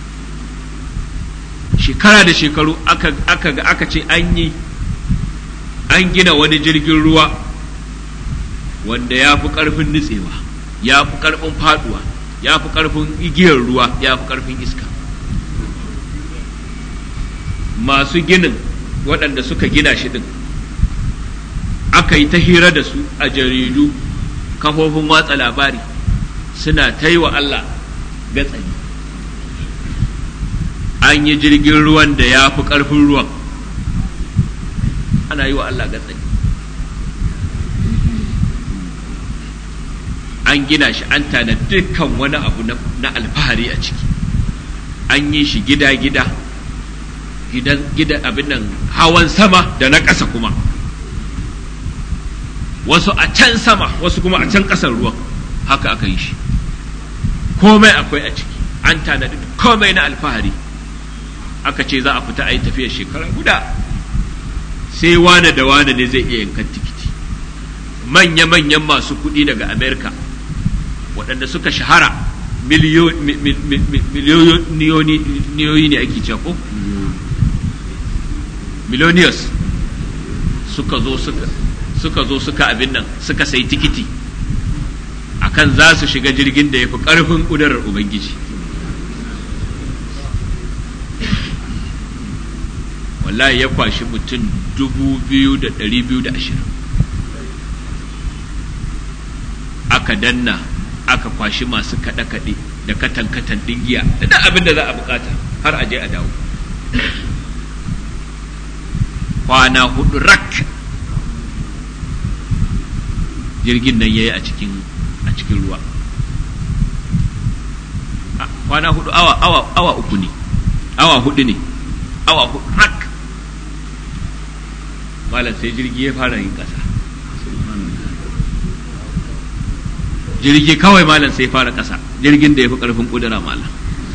shekara da shekaru aka, aka, aka ce an yi an gina wani jirgin ruwa wanda ya fi ƙarfin nutsewa ya fi ƙarfin faduwa ya fi ƙarfin igiyar ruwa ya fi ƙarfin iska masu ginin waɗanda suka gina shi ɗin aka yi ta hira da su a jaridu kafofin watsa labari suna ta yi wa Allah gatsani an yi jirgin ruwan da ya fi ƙarfin ruwan ana yi wa Allah gatsani an gina shi an tana dukkan wani abu na alfahari a ciki an yi shi gida-gida gidan gida abin nan hawan sama da na ƙasa kuma wasu a can sama wasu kuma a can ƙasar ruwan haka aka yi shi komai akwai a ciki an tanadi komai na alfahari aka ce za a fita a yi tafiyar shekara guda sai wane da wane ne zai iya yankan tikiti manya-manyan masu kuɗi daga amerika waɗanda suka shahara miliyoniyoyi ne ake cewa ko millionaires suka zo suka suka zo suka abin nan suka sai tikiti akan za su shiga jirgin da ya fi ƙarfin ƙudurar ubangiji wallahi ya kwashi mutum dubu biyu da ɗari biyu da ashirin aka danna aka kwashi masu kaɗe-kaɗe da katan-katan ɗin giya da duk abin da za a bukata har a je a dawo kwana hudu rak jirgin nan ya yi a cikin a cikin ruwa kwana hudu awa awa awa uku ne awa hudu ne awa hudu rak malam sai jirgi ya fara yin ƙasa jirgi kawai malam sai fara ƙasa jirgin da ya fi ƙarfin ƙudura malam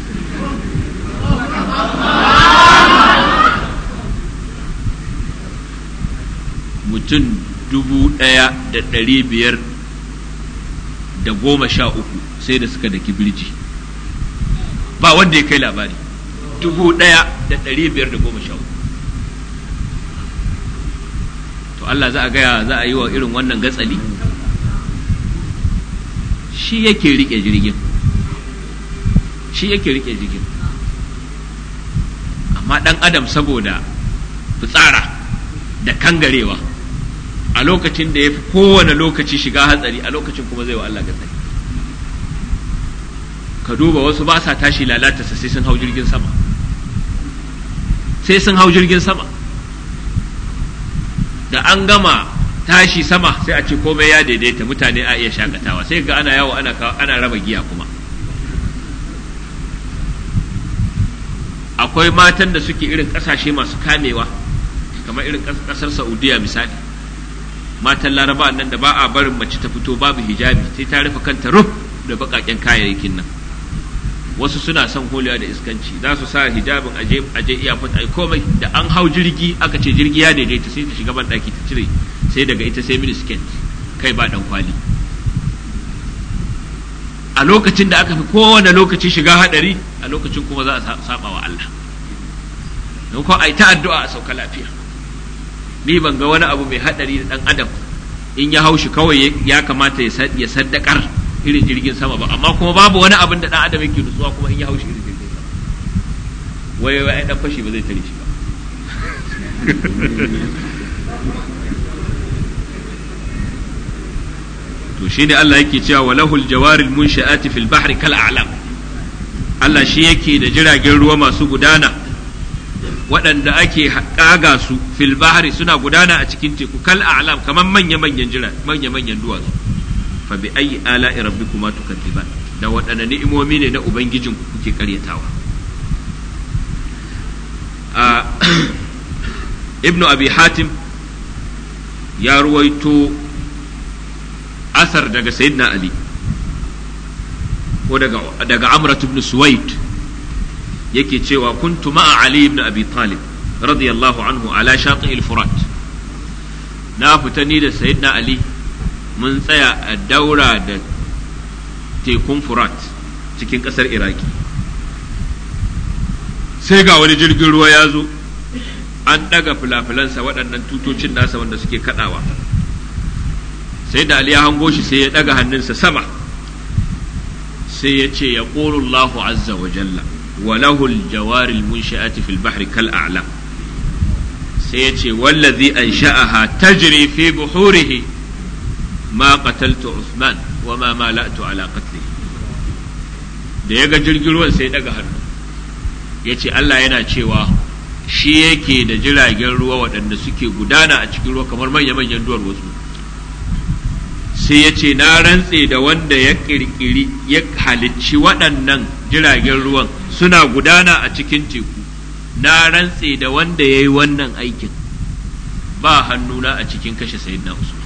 mutum dubu ɗaya da ɗari biyar da goma sha uku sai da suka daki birji ba wanda ya kai labari dubu ɗaya da ɗari biyar da goma sha uku to Allah za a gaya za a yi wa irin wannan gatsali shi yake rike jirgin shi yake rike jirgin amma ɗan adam saboda fitsara da kangarewa a lokacin da ya fi kowane lokaci shiga hatsari a lokacin kuma zai wa Allah gatsali ka duba wasu ba sa tashi lalata sai sun hau jirgin sama sai sun hau jirgin sama da an gama tashi sama sai a ce komai ya daidaita mutane a iya shakatawa sai ga ana yawo ana ana raba giya kuma akwai matan da suke irin kasashe masu kamewa kamar irin kasar saudiya misali matan laraba nan da ba a barin mace ta fito babu hijabi sai ta rufe kanta ruf da bakaken kayayyakin nan wasu suna son holiya da iskanci za su sa hijabin aje aje iyafot ai komai da an hau jirgi aka ce jirgi ya daidaita sai ta shiga ban daki ta cire sai daga ita sai mini skirt kai ba dan kwali a lokacin da aka fi kowane lokaci shiga hadari a lokacin kuma za a saba wa Allah don ko ai ta addu'a a sauka lafiya ni ban ga wani abu mai hadari da dan adam in ya haushi kawai ya kamata ya saddakar irin jirgin sama ba amma kuma babu wani abin da dan adam yake nutsuwa kuma in ya haushi irin jirgin sama wai wai dan fashi ba zai tare shi ba to shine Allah yake cewa walahul jawaril munsha'ati fil bahri kal a'lam Allah shi yake da jiragen ruwa masu gudana waɗanda ake ƙaga su fil bahri suna gudana a cikin teku kal a'lam kamar manya manyan jira manya manyan duwatsu fa bi ayi ala'i rabbikuma tukadziban da waɗanne ni'imomi ne na ubangijin ku kuke karyatawa a ibnu abi hatim ya ruwaito asar daga sayyidina ali ko daga daga amrat ibn suwaid yake cewa kuntu ma'a ali ibn abi talib radiyallahu anhu ala shati al-furat na fita ni da sayyidina ali mun tsaya a daura da tekun furat cikin ƙasar iraki sai ga wani jirgin ruwa ya zo an ɗaga filafilansa waɗannan tutocin nasa wanda suke kaɗawa sai da Ali ya hango shi sai ya ɗaga hannunsa sama sai ya ce ya Allahu azza wa jalla wa lahul jawaril munshi'ati fil bahri kal a'lam sai ya ce wallazi ansha'aha tajri fi buhurihi ma qataltu Usman wa ma mala'tu ala qatlihi da ya ga jirgin ruwan sai ya ɗaga hannu ya ce Allah yana cewa shi yake da jiragen ruwa waɗanda suke gudana a cikin ruwa kamar manya-manyan duwar wasu sai ya ce na rantse da wanda ya ƙirƙiri ya halicci waɗannan jiragen ruwan suna gudana a cikin teku na rantse da wanda ya yi wannan aikin ba hannuna a cikin kashe sayyidina usman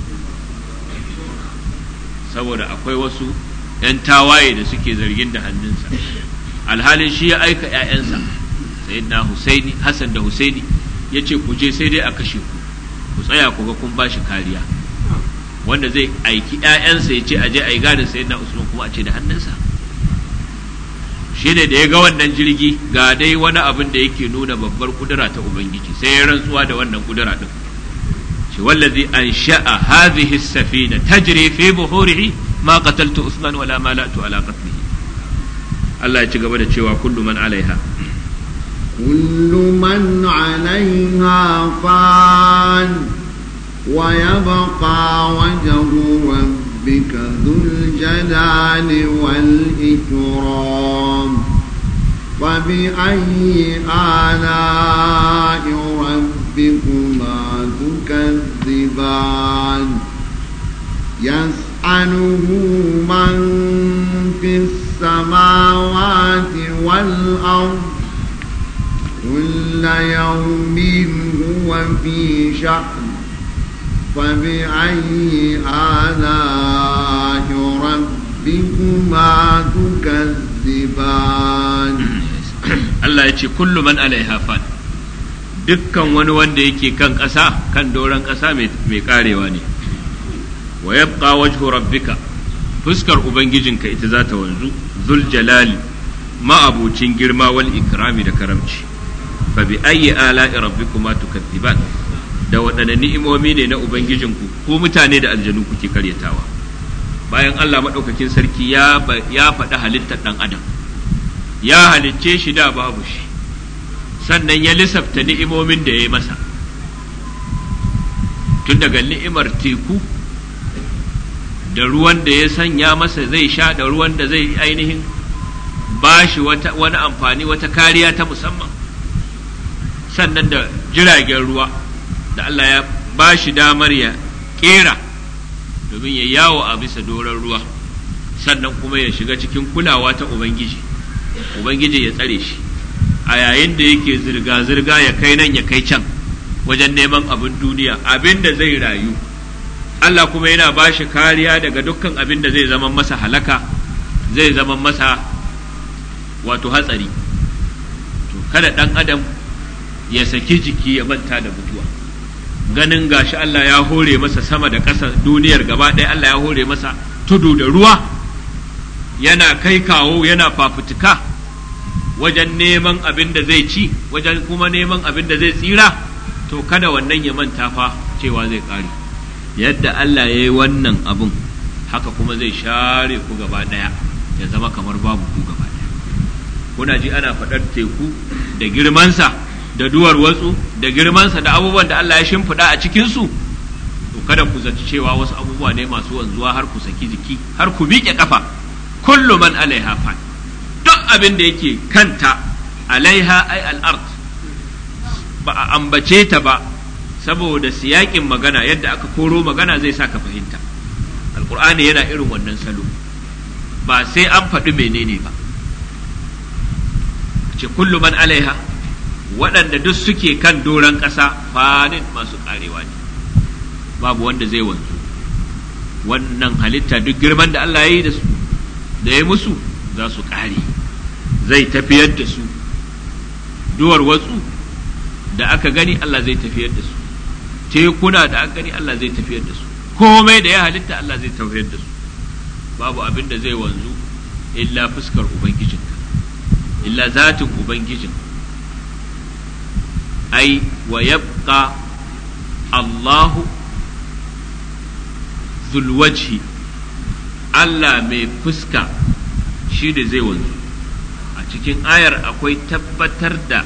saboda akwai wasu 'yan tawaye da suke zargin da hannunsa alhalin shi ya aika 'ya'yansa sayyidina husaini hassan da husaini ya ce ku je sai dai a kashe ku ku tsaya ku ga kun ba shi kariya wanda zai aiki 'ya'yansa ya ce aje a yi gadin sayyidina usman kuma a ce da hannunsa shi ne da ya ga wannan jirgi ga dai wani abin da yake nuna babbar kudura ta ubangiji sai ya rantsuwa da wannan kudura din shi wallazi an sha'a hadhihi safina tajri fi buhurihi ma qataltu usman wala malatu ala qatlihi Allah ya ci gaba da cewa kullu man alaiha كل من عليها فان ويبقى وجه ربك ذو الجلال والإكرام فبأي آلاء ربكما تكذبان يسأله من في السماوات والأرض كل يوم هو في شأن فبأي آلاء ربكما تكذبان Allah ya ce kullu man alaiha fan dukkan wani wanda yake kan ƙasa kan doron ƙasa mai karewa ne wa yabqa wajhu rabbika fuskar ubangijinka ita za ta wanzu zul jalali ma'abucin girma wal ikrami da karamci fa bi ayyi ala'i rabbikuma tukadziban da waɗanne ni'imomi ne na ubangijinku ko mutane da aljanu kuke karyatawa bayan Allah maɗaukakin sarki ya ya faɗi halittar ɗan adam ya halicce shi da babu shi sannan ya lissafta ni'imomin da ya yi masa tun daga ni'imar teku da ruwan da ya sanya masa zai sha da ruwan da zai ainihin ba shi wani amfani wata kariya ta musamman sannan da jiragen ruwa da Allah ya ba shi damar ya kera domin ya yawo a bisa doron ruwa sannan kuma ya shiga cikin kulawa ta Ubangiji Ubangiji ya tsare shi a yayin da yake zirga-zirga ya kai nan ya kai can wajen neman abin duniya abin da zai rayu Allah kuma yana ba shi kariya daga dukkan abin da zai zama masa halaka zai zama masa wato hatsari to kada ɗan adam ya saki jiki ya manta da mutuwa ganin gashi Allah ya hore masa sama da ƙasa duniyar gaba ɗaya Allah ya hore masa tudu da ruwa yana kai kawo yana fafutuka wajen neman abin da zai ci wajen kuma neman abin da zai tsira to kada wannan ya manta fa cewa zai ƙare yadda Allah ya yi wannan abin haka kuma zai share ku gaba ɗaya ya zama kamar babu ku gaba ɗaya kuna ji ana faɗar teku da girmansa da duwar watsu da girmansa da abubuwan da Allah ya shimfiɗa a cikinsu to kada ku zaci cewa wasu abubuwa ne masu wanzuwa har ku saki jiki har ku miƙe ƙafa kullu man alaiha fan duk abin da yake kanta alaiha ai al'ard ba a ambace ta ba saboda siyakin magana yadda aka koro magana zai sa ka fahimta alkur'ani yana irin wannan salo ba sai an faɗi menene ba ce kullu man alaiha waɗanda duk suke kan doron ƙasa fanin masu ƙarewa ne babu wanda zai wanzu wannan halitta duk girman da Allah ya yi da su da ya musu za su ƙare zai tafiyar da su duwar watsu da aka gani Allah zai tafiyar da su tekuna da aka gani Allah zai tafiyar da su komai da ya halitta Allah zai tafiyar da su babu abin da zai wanzu illa fuskar ubangijinka illa zatin ubangijin ai wa yabqa Allahu zulwajhi Allah mai fuska shi da zai wanzu a cikin ayar akwai tabbatar da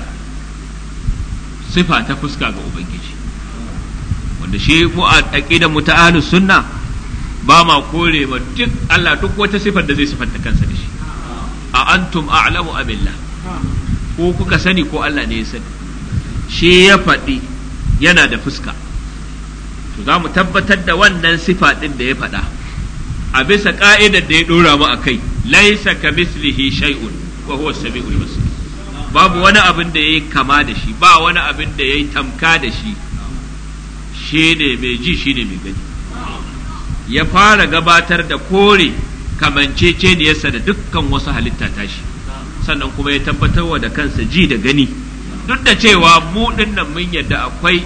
sifa ta fuska ga ubangiji wanda shi mu a aqidar mu ta ahlus sunna ba ma kore ma duk Allah duk wata sifar da zai sifanta kansa da shi a antum a'lamu abillah ko kuka sani ko Allah ne ya sani shi ya faɗi yana da fuska to za mu tabbatar da wannan sifa ɗin da ya faɗa a bisa ƙa'idar da ya ɗora mu a kai laisa ka mislihi shay'un wa huwa sami'ul basir babu wani abin da yayi kama da shi ba wani abin da yayi tamka da shi shi ne mai ji shi ne mai gani ya fara gabatar da kore kamanceceniyarsa da dukkan wasu halitta tashi sannan kuma ya tabbatar da kansa ji da gani duk da cewa mu nan mun yadda akwai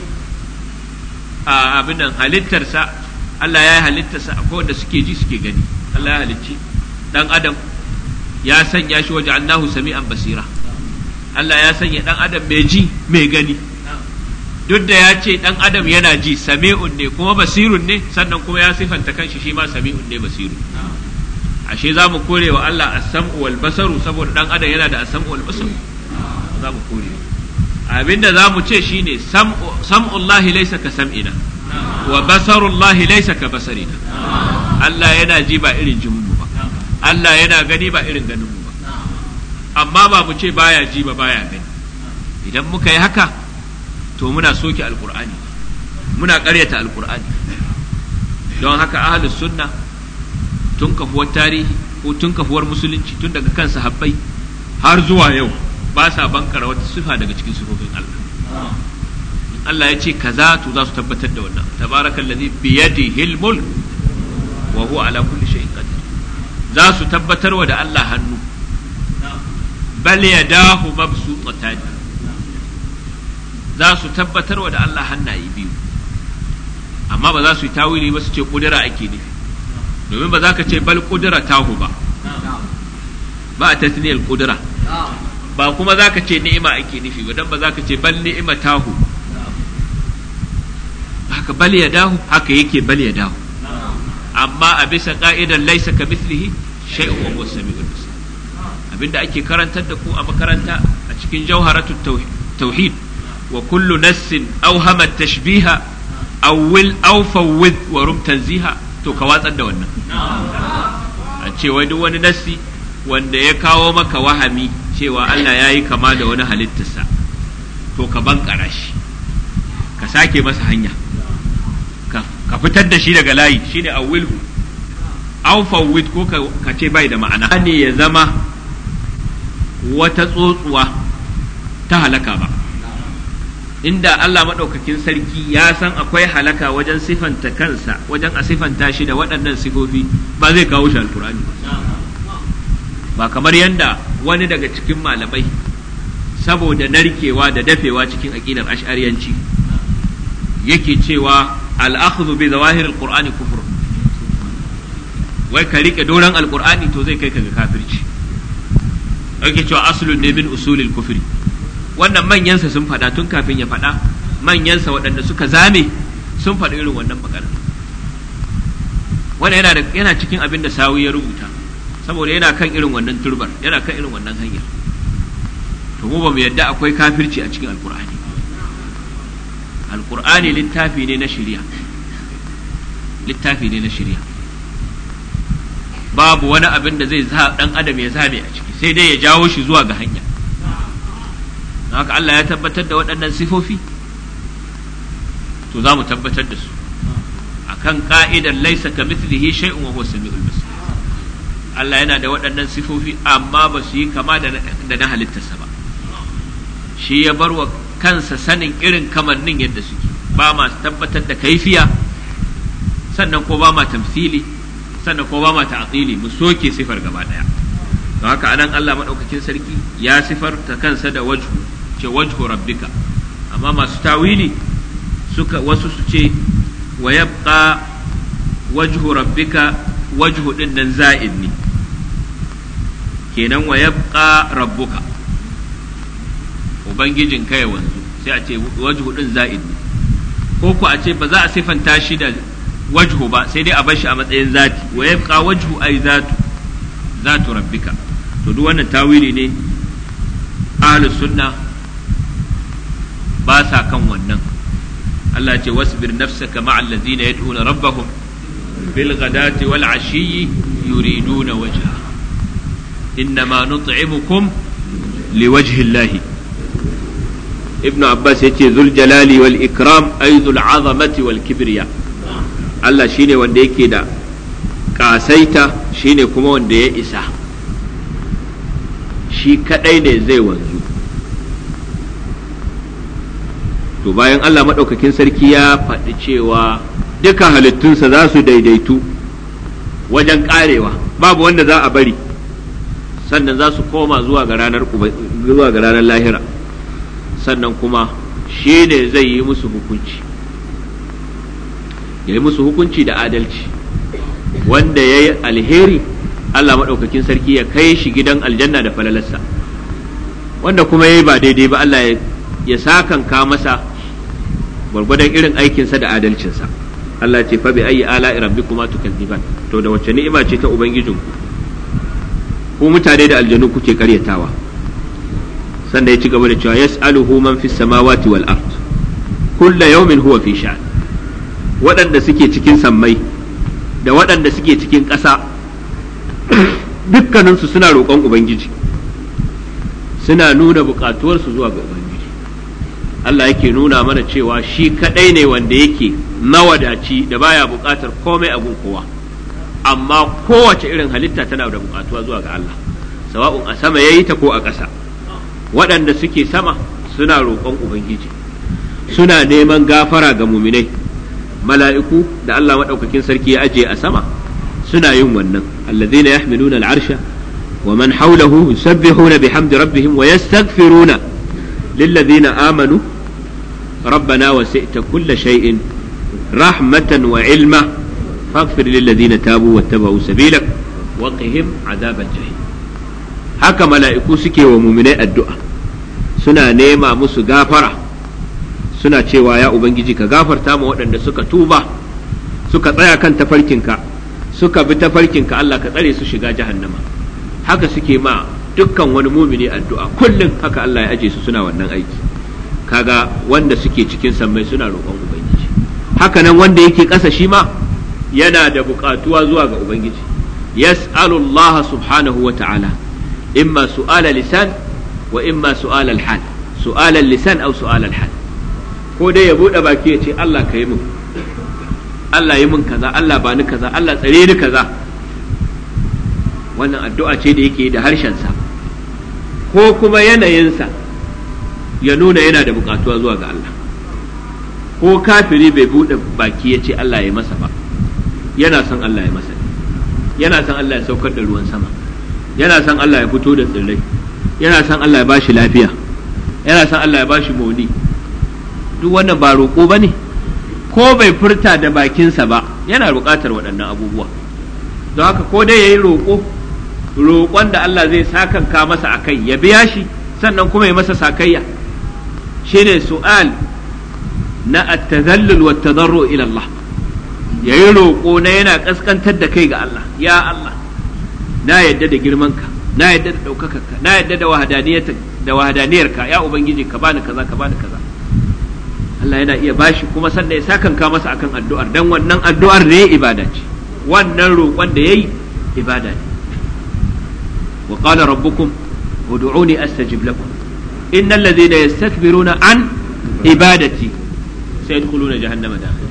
a abin nan halittarsa Allah ya yi halittarsa akwai wanda suke ji suke gani Allah ya halicci dan adam ya sanya shi waje annahu sami'an basira Allah ya sanya dan adam mai ji mai gani duk da ya ce dan adam yana ji sami'un ne kuma basirun ne sannan kuma ya sifanta kanshi shi ma sami'un ne basirun ashe za mu kore wa Allah as-sam'u wal basaru saboda dan adam yana da as-sam'u wal basaru za mu kore abinda za mu ce shine sam'ullahi laysa ka sam'ina wa basarullahi laysa ka basarina Allah yana ji ba irin jin mu ba Allah yana gani ba irin ganin mu ba amma ba mu ce baya ji ba baya gani idan muka yi haka to muna soke alqur'ani muna ƙaryata alqur'ani don haka ahlus sunna tun kafuwar tarihi ko tun kafuwar musulunci tun daga kan sahabbai har zuwa yau ba sa bankara wata sifa daga cikin sifofin Allah in Allah ya ce kaza to za su tabbatar da wannan tabarakal ladhi bi yadihi al-mulk wa huwa ala kulli shay'in qadir za su tabbatar wa da Allah hannu bal yadahu mabsutatan za su tabbatar wa da Allah hannaye biyu amma ba za su yi tawili ba su ce kudura ake nufi domin ba za ka ce bal kudura tahu ba ba a tasniyar kudura ba kuma za ka ce ni'ima ake nufi ba don ba za ka ce bal ni'ima tahu haka bal ya dahu haka yake bal ya dahu amma a bisa ka'idar laisa ka mislihi shay'un wa huwa samiul basir abinda ake karantar da ku a makaranta a cikin jawharatut tauhid wa kullu nassin awhama tashbiha awwil aw fawwid wa rum tanziha to ka watsar da wannan a ce wai duk wani nassi wanda ya kawo maka wahami cewa Allah ya yi kama da wani halittarsa to ka bankara shi ka sake masa hanya ka fitar da shi daga layi shine a wilhu aufawid ko ka ce bai da ma'ana ne ya zama wata tsotsuwa ta halaka ba inda Allah maɗaukakin sarki ya san akwai halaka wajen sifanta kansa wajen a sifanta shi da waɗannan sifofi ba zai kawo shi alkurani ba kamar yadda wani daga cikin malamai saboda narkewa da dafewa cikin aƙidar ash'ariyanci yake cewa al'akhdhu bi zawahir alqur'ani kufr wai ka rike doran alqur'ani to zai kai ka ga kafirci yake cewa aslun ne min usulil kufri wannan manyansa sun faɗa tun kafin ya faɗa manyansa waɗanda suka zame sun faɗi irin wannan magana wannan yana yana cikin abin da sawu ya rubuta saboda yana kan irin wannan turbar yana kan irin wannan hanyar to mu ba mu yadda akwai kafirci a cikin alkur'ani alkur'ani littafi ne na shari'a littafi ne na shari'a babu wani abin da zai dan adam ya zame a ciki sai dai ya jawo shi zuwa ga hanya haka Allah ya tabbatar da waɗannan sifofi to za mu tabbatar da su akan ka'idar laisa ka mithlihi shay'un wa huwa samiul basir Allah yana da waɗannan sifofi amma ba su yi kama da na halittarsa ba shi ya bar wa kansa sanin irin kamannin yadda suke ba ma tabbatar da kaifiya sannan ko ba ma tamsili sannan ko ba ma ta'tili mu soke sifar gaba daya don haka anan Allah madaukakin sarki ya sifarta kansa da wajhu ce wajhu rabbika amma masu tawili suka wasu su ce wa yabqa wajhu rabbika wajhu din nan za'id ne kenan wa yabqa rabbuka ubangijin kai wanzu sai a ce wajhu din za'id ko ku a ce ba za a sifanta shi da wajhu ba sai dai a bar shi a matsayin zati wa yabqa wajhu ay zatu zatu rabbika to duk wannan tawili ne ahlus sunna ba sa kan wannan Allah ce wasbir nafsaka ma'al ladzina yad'una rabbahum bil ghadati wal ashiyyi yuriduna wajha innama nut'imukum liwajhi Allah ibnu abbas yace zul jalali wal ikram ay zul azamati wal kibriya Allah shine wanda yake da kasaita shine kuma wanda ya isa shi kadai ne zai wanzu to bayan Allah maɗaukakin sarki ya faɗi cewa duka halittunsa za su daidaitu wajen ƙarewa babu wanda za a bari sannan za su koma zuwa ga ranar zuwa ga ranar lahira sannan kuma shi ne zai yi musu hukunci ya yi musu hukunci da adalci wanda ya yi alheri Allah maɗaukakin sarki ya kai shi gidan aljanna da falalarsa wanda kuma ya yi ba daidai ba Allah ya sakanka masa gwargwadon irin aikinsa da adalcinsa Allah ce fa bi ayi ala rabbikuma tukadziban to da wacce ni'ima ce ta ubangijinku ku mutane da aljanu kuke karyatawa sannan ya ci gaba da cewa yas'aluhu man fis samawati wal ard kullu yawmin huwa fi sha'an waɗanda suke cikin sammai da waɗanda suke cikin ƙasa dukkaninsu suna roƙon ubangiji suna nuna buƙatuwarsu zuwa ga ubangiji Allah yake nuna mana cewa shi kaɗai ne wanda yake mawadaci da baya buƙatar komai a gun kowa amma kowace irin halitta tana da buƙatuwa zuwa ga Allah sawa'un a sama yayi ta ko a ƙasa waɗanda suke sama suna roƙon ubangiji suna neman gafara ga muminai mala'iku da Allah maɗaukakin sarki ya ajiye a sama suna yin wannan allazina yahmiluna al'arsha wa man hawlahu yusabbihuna bihamdi rabbihim wa yastaghfiruna lillazina amanu ربنا وسئت كل شيء رحمة وعلما فاغفر للذين تابوا واتبعوا سبيلك وقهم عذاب الجحيم haka mala'iku suke wa muminai addu'a suna nema musu gafara suna cewa ya Ubangiji ka gafarta ma waɗanda suka tuba suka tsaya kan tafarkinka suka bi tafarkinka Allah ka tsare su shiga jahannama haka suke ma dukkan wani mumini addu'a kullum haka Allah ya aje su suna wannan aiki kaga wanda suke cikin sammai suna roƙon ubangiji haka nan wanda yake ƙasa shi ma yana da buƙatuwa zuwa ga ubangiji yas'alu Allah subhanahu wa ta'ala imma su'ala lisan wa imma su'ala al-hal su'ala lisan aw su'ala al-hal ko dai ya bude baki ya ce Allah ka yi min Allah yi min kaza Allah ba ni kaza Allah tsare ni kaza wannan addu'a ce da yake da harshensa ko kuma yanayinsa ya nuna yana da bukatuwa zuwa ga Allah ko kafiri bai bude baki ya ce Allah ya masa ba yana son Allah ya masa yana son Allah ya saukar da ruwan sama yana son Allah ya fito da tsirrai yana son Allah ya bashi lafiya yana son Allah ya bashi mauni duk wannan ba roƙo ba ne ko bai furta da bakinsa ba yana buƙatar waɗannan abubuwa don haka ko dai ya yi roƙo roƙon da Allah zai sakanka masa a kai ya biya shi sannan kuma ya masa sakayya shine su'al na at-tadhallul wa tadarru ila Allah yayi roƙo na yana kaskantar da kai ga Allah ya Allah na yadda da girmanka na yadda da ɗaukakarka na yadda da wahadaniyarka da wahadaniyarka ya ubangiji ka bani kaza ka bani kaza Allah yana iya bashi kuma sannan ya sakanka masa akan addu'ar dan wannan addu'ar ne ibada ce wannan roƙon da yayi ibada ne wa qala rabbukum ud'uni astajib lakum innal ladhina yastakbiruna an ibadati sayadkhuluna jahannama dakhil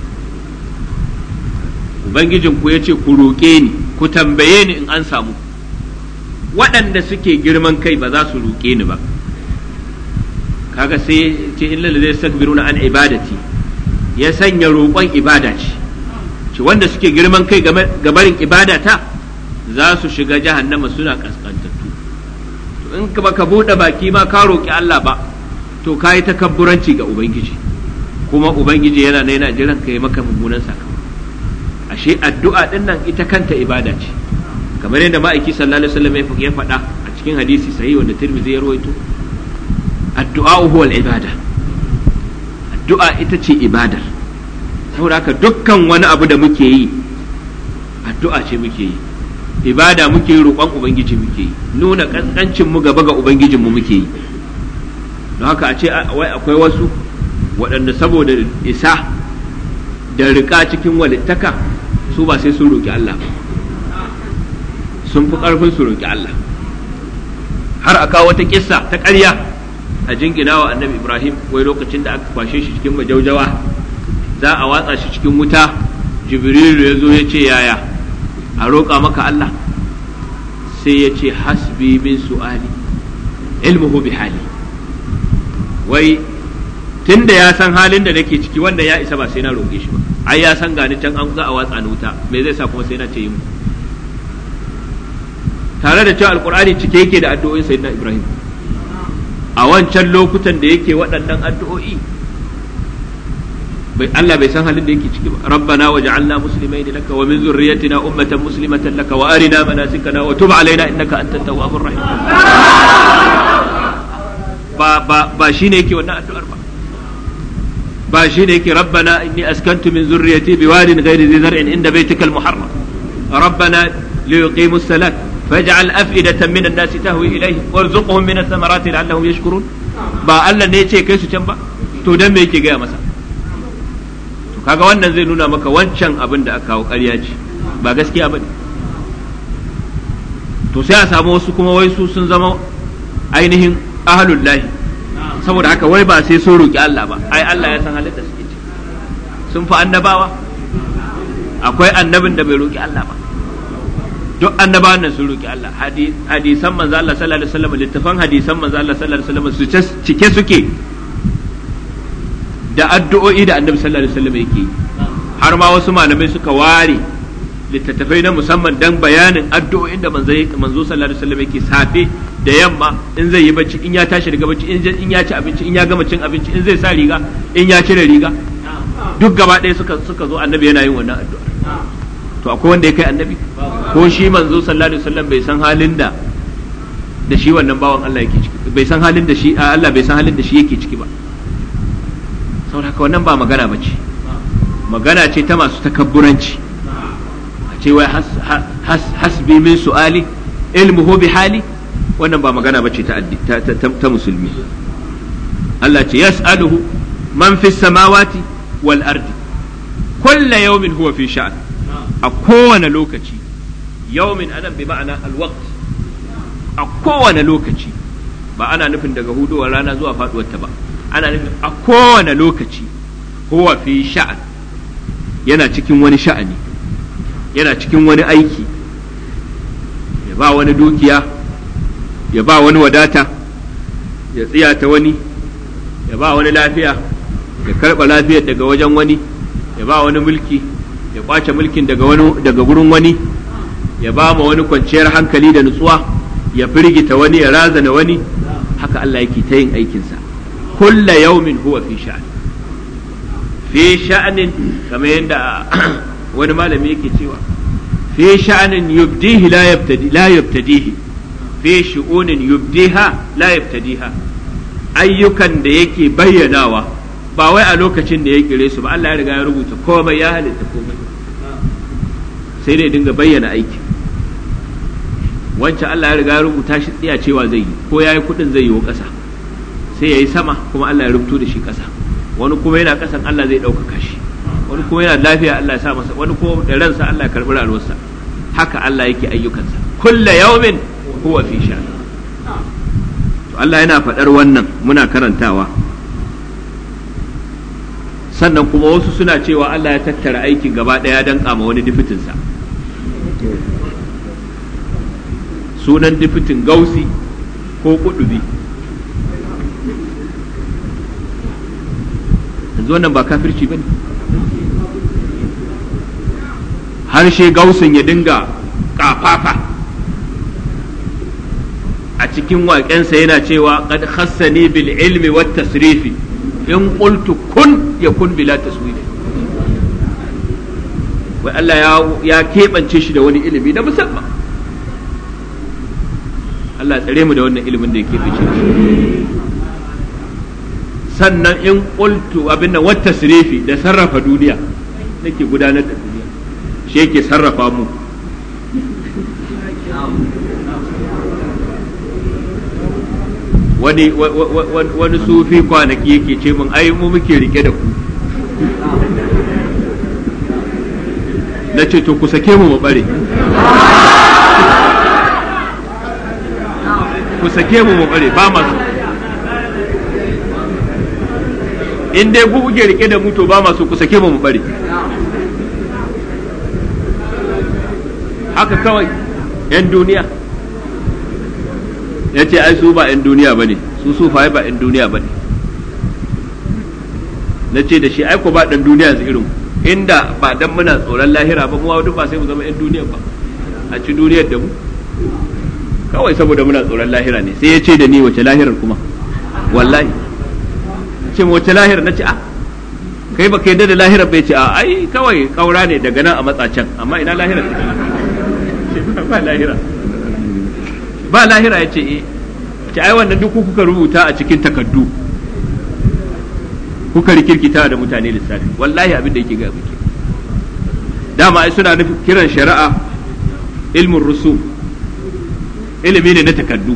ubangijin ku yace ku roƙe ni ku tambaye ni in an samu waɗanda suke girman kai ba za su roƙe ni ba kaga sai ce illa zai sakbiruna an ibadati ya sanya roƙon ibada ce ce wanda suke girman kai gabarin ibadata za su shiga jahannama suna kaskantattu to in ka baka buɗe baki ma ka roƙi Allah ba to ka yi takabburanci ga ubangiji kuma ubangiji yana na yana jiran ka yi maka mummunan sakamako ashe addu'a din nan ita kanta ibada ce kamar yadda ma'aiki sallallahu alaihi wasallam ya faɗa a cikin hadisi sahih wanda Tirmidhi ya rawaito addu'a huwa al-ibada addu'a ita ce ibadar saboda haka dukkan wani abu da muke yi addu'a ce muke yi ibada muke yi roƙon ubangiji muke yi nuna kaskancin mu gaba ga ubangijin mu muke yi don haka a ce wai akwai wasu waɗanda saboda isa da riƙa cikin walittaka su ba sai sun roƙi Allah ba sun fi ƙarfin su roƙi Allah har a kawo wata kissa ta ƙarya a jingina wa annabi Ibrahim wai lokacin da aka kwashe shi cikin majaujawa za a watsa shi cikin wuta jibrilu ya zo ya ce yaya a roƙa maka Allah sai ya ce hasbi min su'ali ilmuhu bi hali wai tun da ya san halin da nake ciki wanda ya isa ba sai na roƙe shi ba ai ya san gani can an za a watsa ni wuta me zai sa kuma sai na ce yi mu tare da cewa alkur'ani cike yake da addu'o'in sayyidina ibrahim a wancan lokutan da yake waɗannan addu'o'i bai Allah bai san halin da yake ciki ba rabbana waj'alna muslimain laka wa min zurriyyatina ummatan muslimatan laka wa arina manasikana wa tub alaina innaka antat tawwabur rahim ba ba ba shine yake wannan addu'ar ba ba shine yake rabbana inni askantu min zurriyyati biwadin ghairi dhi zar'in inda baytikal muharram rabbana liyuqimu as-salat فاجعل أفئدة من الناس تهوي إليه وارزقهم من الثمرات لعلهم يشكرون ba Allah ne ya ce kai su can ba to dan me yake gaya masa to kaga wannan zai nuna maka wancan abin da aka kawo ƙarya ce ba gaskiya ba to sai a samu wasu kuma wai su sun zama ainihin ahlullahi saboda haka wai ba sai sun roki Allah ba ai Allah ya san halin da suke ci sun fi annabawa akwai annabin da bai roki Allah ba duk annabawan nan sun roki Allah hadisan manzo Allah sallallahu alaihi wasallam littafan hadisan manzo Allah sallallahu alaihi wasallam su cike suke da addu'o'i da annabi sallallahu alaihi wasallam yake har ma wasu malamai suka ware littattafai na musamman dan bayanin addu'o'in da manzo manzo sallallahu alaihi wasallam yake safe da yamma in zai yi bacci in ya tashi daga bacci in ya ci abinci in ya gama cin abinci in zai sa riga in ya cire riga duk gaba ɗaya suka suka zo annabi yana yin wannan addu'a to akwai wanda ya kai annabi ko shi manzo sallallahu alaihi wasallam bai san halin da da shi wannan bawan Allah yake ciki bai san halin da shi Allah bai san halin da shi yake ciki ba saboda haka wannan ba magana ba ce magana ce ta masu takabburanci a ce wai hasbi min su'ali ilmuhu bi hali wannan ba magana ba ce ta ta musulmi Allah ce yas'aluhu man fis samawati wal ardi kullu yawmin huwa fi sha'an a kowane lokaci yawmin anan bi ma'ana alwaqt a kowane lokaci ba ana nufin daga hudowar rana zuwa faduwar ta ba ana nufin a kowane lokaci huwa fi sha'an yana cikin wani sha'ani yana cikin wani aiki ya ba wani dukiya ya ba wani wadata ya tsiyata wani ya ba wani lafiya ya karɓa lafiyar daga wajen wani ya ba wani mulki ya kwace mulkin daga wani daga gurin wani ya ba ma wani kwanciyar hankali da nutsuwa ya firgita wani ya razana wani haka Allah yake ta yin aikinsa kulla yaumin huwa fi sha'an fi sha'anin kamar yadda wani malami yake cewa fi sha'anin yubdihi la yabtadi la yabtadihi fi shu'unin yubdiha la yabtadiha ayyukan da yake bayyanawa ba wai a lokacin da ya kire su ba Allah ya riga ya rubuta komai ya halitta komai sai dai dinga bayyana aiki wancan Allah ya riga ya rubuta shi tsiya cewa zai yi ko yayi kudin zai yi wa ƙasa sai yayi sama kuma Allah ya rubuto da shi ƙasa wani kuma yana ƙasan Allah zai ɗaukaka shi wani kuma yana lafiya Allah ya sa masa wani kuma da ransa Allah ya karɓi rayuwarsa haka Allah yake ayyukansa kulla yawmin huwa fi sha to Allah yana faɗar wannan muna karantawa sannan kuma wasu suna cewa Allah ya tattara aikin gaba ɗaya don kama wani difitinsa sunan difitin gausi ko kudubi yanzu wannan ba kafirci ba ne harshe gausin ya dinga kafafa a cikin waƙensa yana cewa qad khassani bil ilmi wat tasrifi in qultu kun yakun bila taswifi wai Allah ya ya keɓance shi da wani ilimi na musamman Allah ya tsare mu da wannan ilimin da yake fice sannan in qultu abin nan wata sirifi da sarrafa duniya nake gudanar da duniya shi yake sarrafa mu wani wani sufi kwanaki yake ce min ai mu muke rike da ku na ce to ku sake mu mu bare ku sake mu mu bare ba masu in dai ku kuke rike da mu to ba masu ku sake mu mu bare haka kawai 'yan duniya ya ce ai su ba 'yan duniya ba ne su sufaye ba 'yan duniya ba ne na ce da shi aiko ba ɗan duniya su irin inda ba dan muna tsoron lahira ba mu duk ba sai mu zama 'yan duniya ba a ci duniyar da mu kawai saboda muna tsoron lahira ne sai ya ce da ni wace lahirar kuma wallahi ce wace lahirar na ce a kai ba kai da lahirar bai ce a ai kawai kaura ne daga nan a matsacen amma ina lahirar take ba lahira ba lahira ya ce eh ce ai wannan duk kuka rubuta a cikin takaddu kuka rikirkita da mutane lissafi wallahi abin da yake ga muke dama ai suna nufin kiran shari'a ilmin rusum ilimi ne na takaddu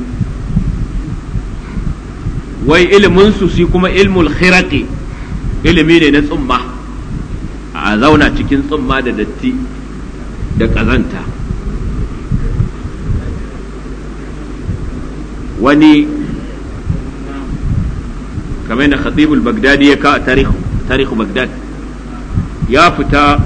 wai ilimin su shi kuma ilmul khiraqi ilimi ne na tsumma a zauna cikin tsumma da datti da ƙazanta wani kamar da khatibul bagdadi ya ka a tarihu bagdad ya fita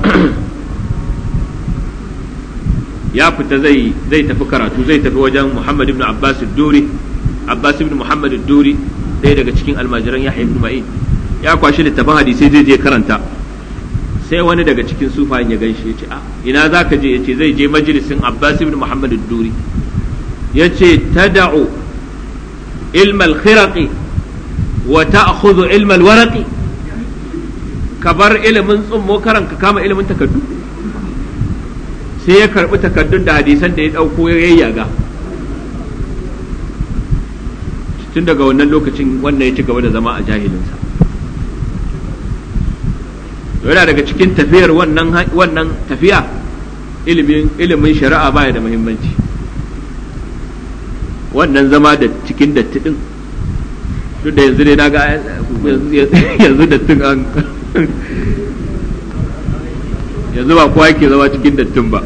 ya fita zai zai tafi karatu zai tafi wajen muhammad ibn abbas duri abbas ibn muhammad duri ɗaya daga cikin almajiran yahya ibn ma'in ya kwashi littafin hadisai zai je karanta sai wani daga cikin sufayen ya ganshi ya ce a ina za ka je ya ce zai je majalisin abbas ibn muhammad duri ya ce tada'u ilm al-khiraqi wa ta'khudhu ilm al-waraqi ka bar ilimin tsummo karan ka kama ilimin takaddu sai ya karbi takaddun da hadisan da ya dauko ya yayyaga tun daga wannan lokacin wannan ya ci gaba da zama a jahilinsa yana daga cikin tafiyar wannan wannan tafiya ilimin ilimin shari'a baya da muhimmanci wannan zama da cikin datti din duk da yanzu ne na ga yanzu dattin an yanzu ba kowa yake zama cikin dattin ba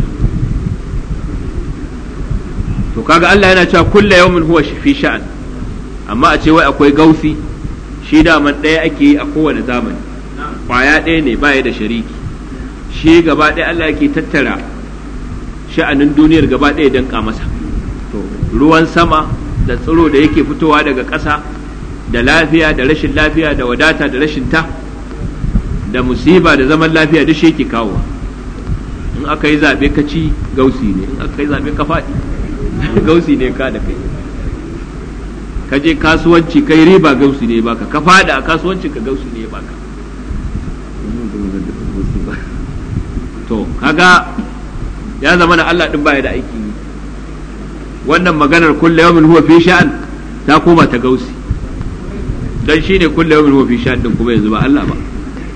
to kaga Allah yana cewa kulla yawmin huwa fi sha'an amma a ce wai akwai gausi shi daman ɗaya ake yi a kowane zamani kwaya ɗaya ne baya da shariki shi gaba ɗaya Allah yake tattara sha'anin duniyar gaba ɗaya don masa to ruwan sama da tsiro da yake fitowa daga ƙasa da lafiya da rashin lafiya da wadata da rashin ta da musiba da zaman lafiya duk shi yake kawowa in aka yi zaɓe ka ci gausi ne in aka yi zaɓe ka faɗi gausi ne ka da kai ka je kasuwanci kai riba gausi ne baka ka faɗi a kasuwancin ka gausi ne baka to kaga ya zama na Allah din baya da aiki wannan maganar kulle yawmin huwa fi sha'an ta koma ta gausi dan shine kulle yawmin huwa fi sha'an din kuma yanzu ba Allah ba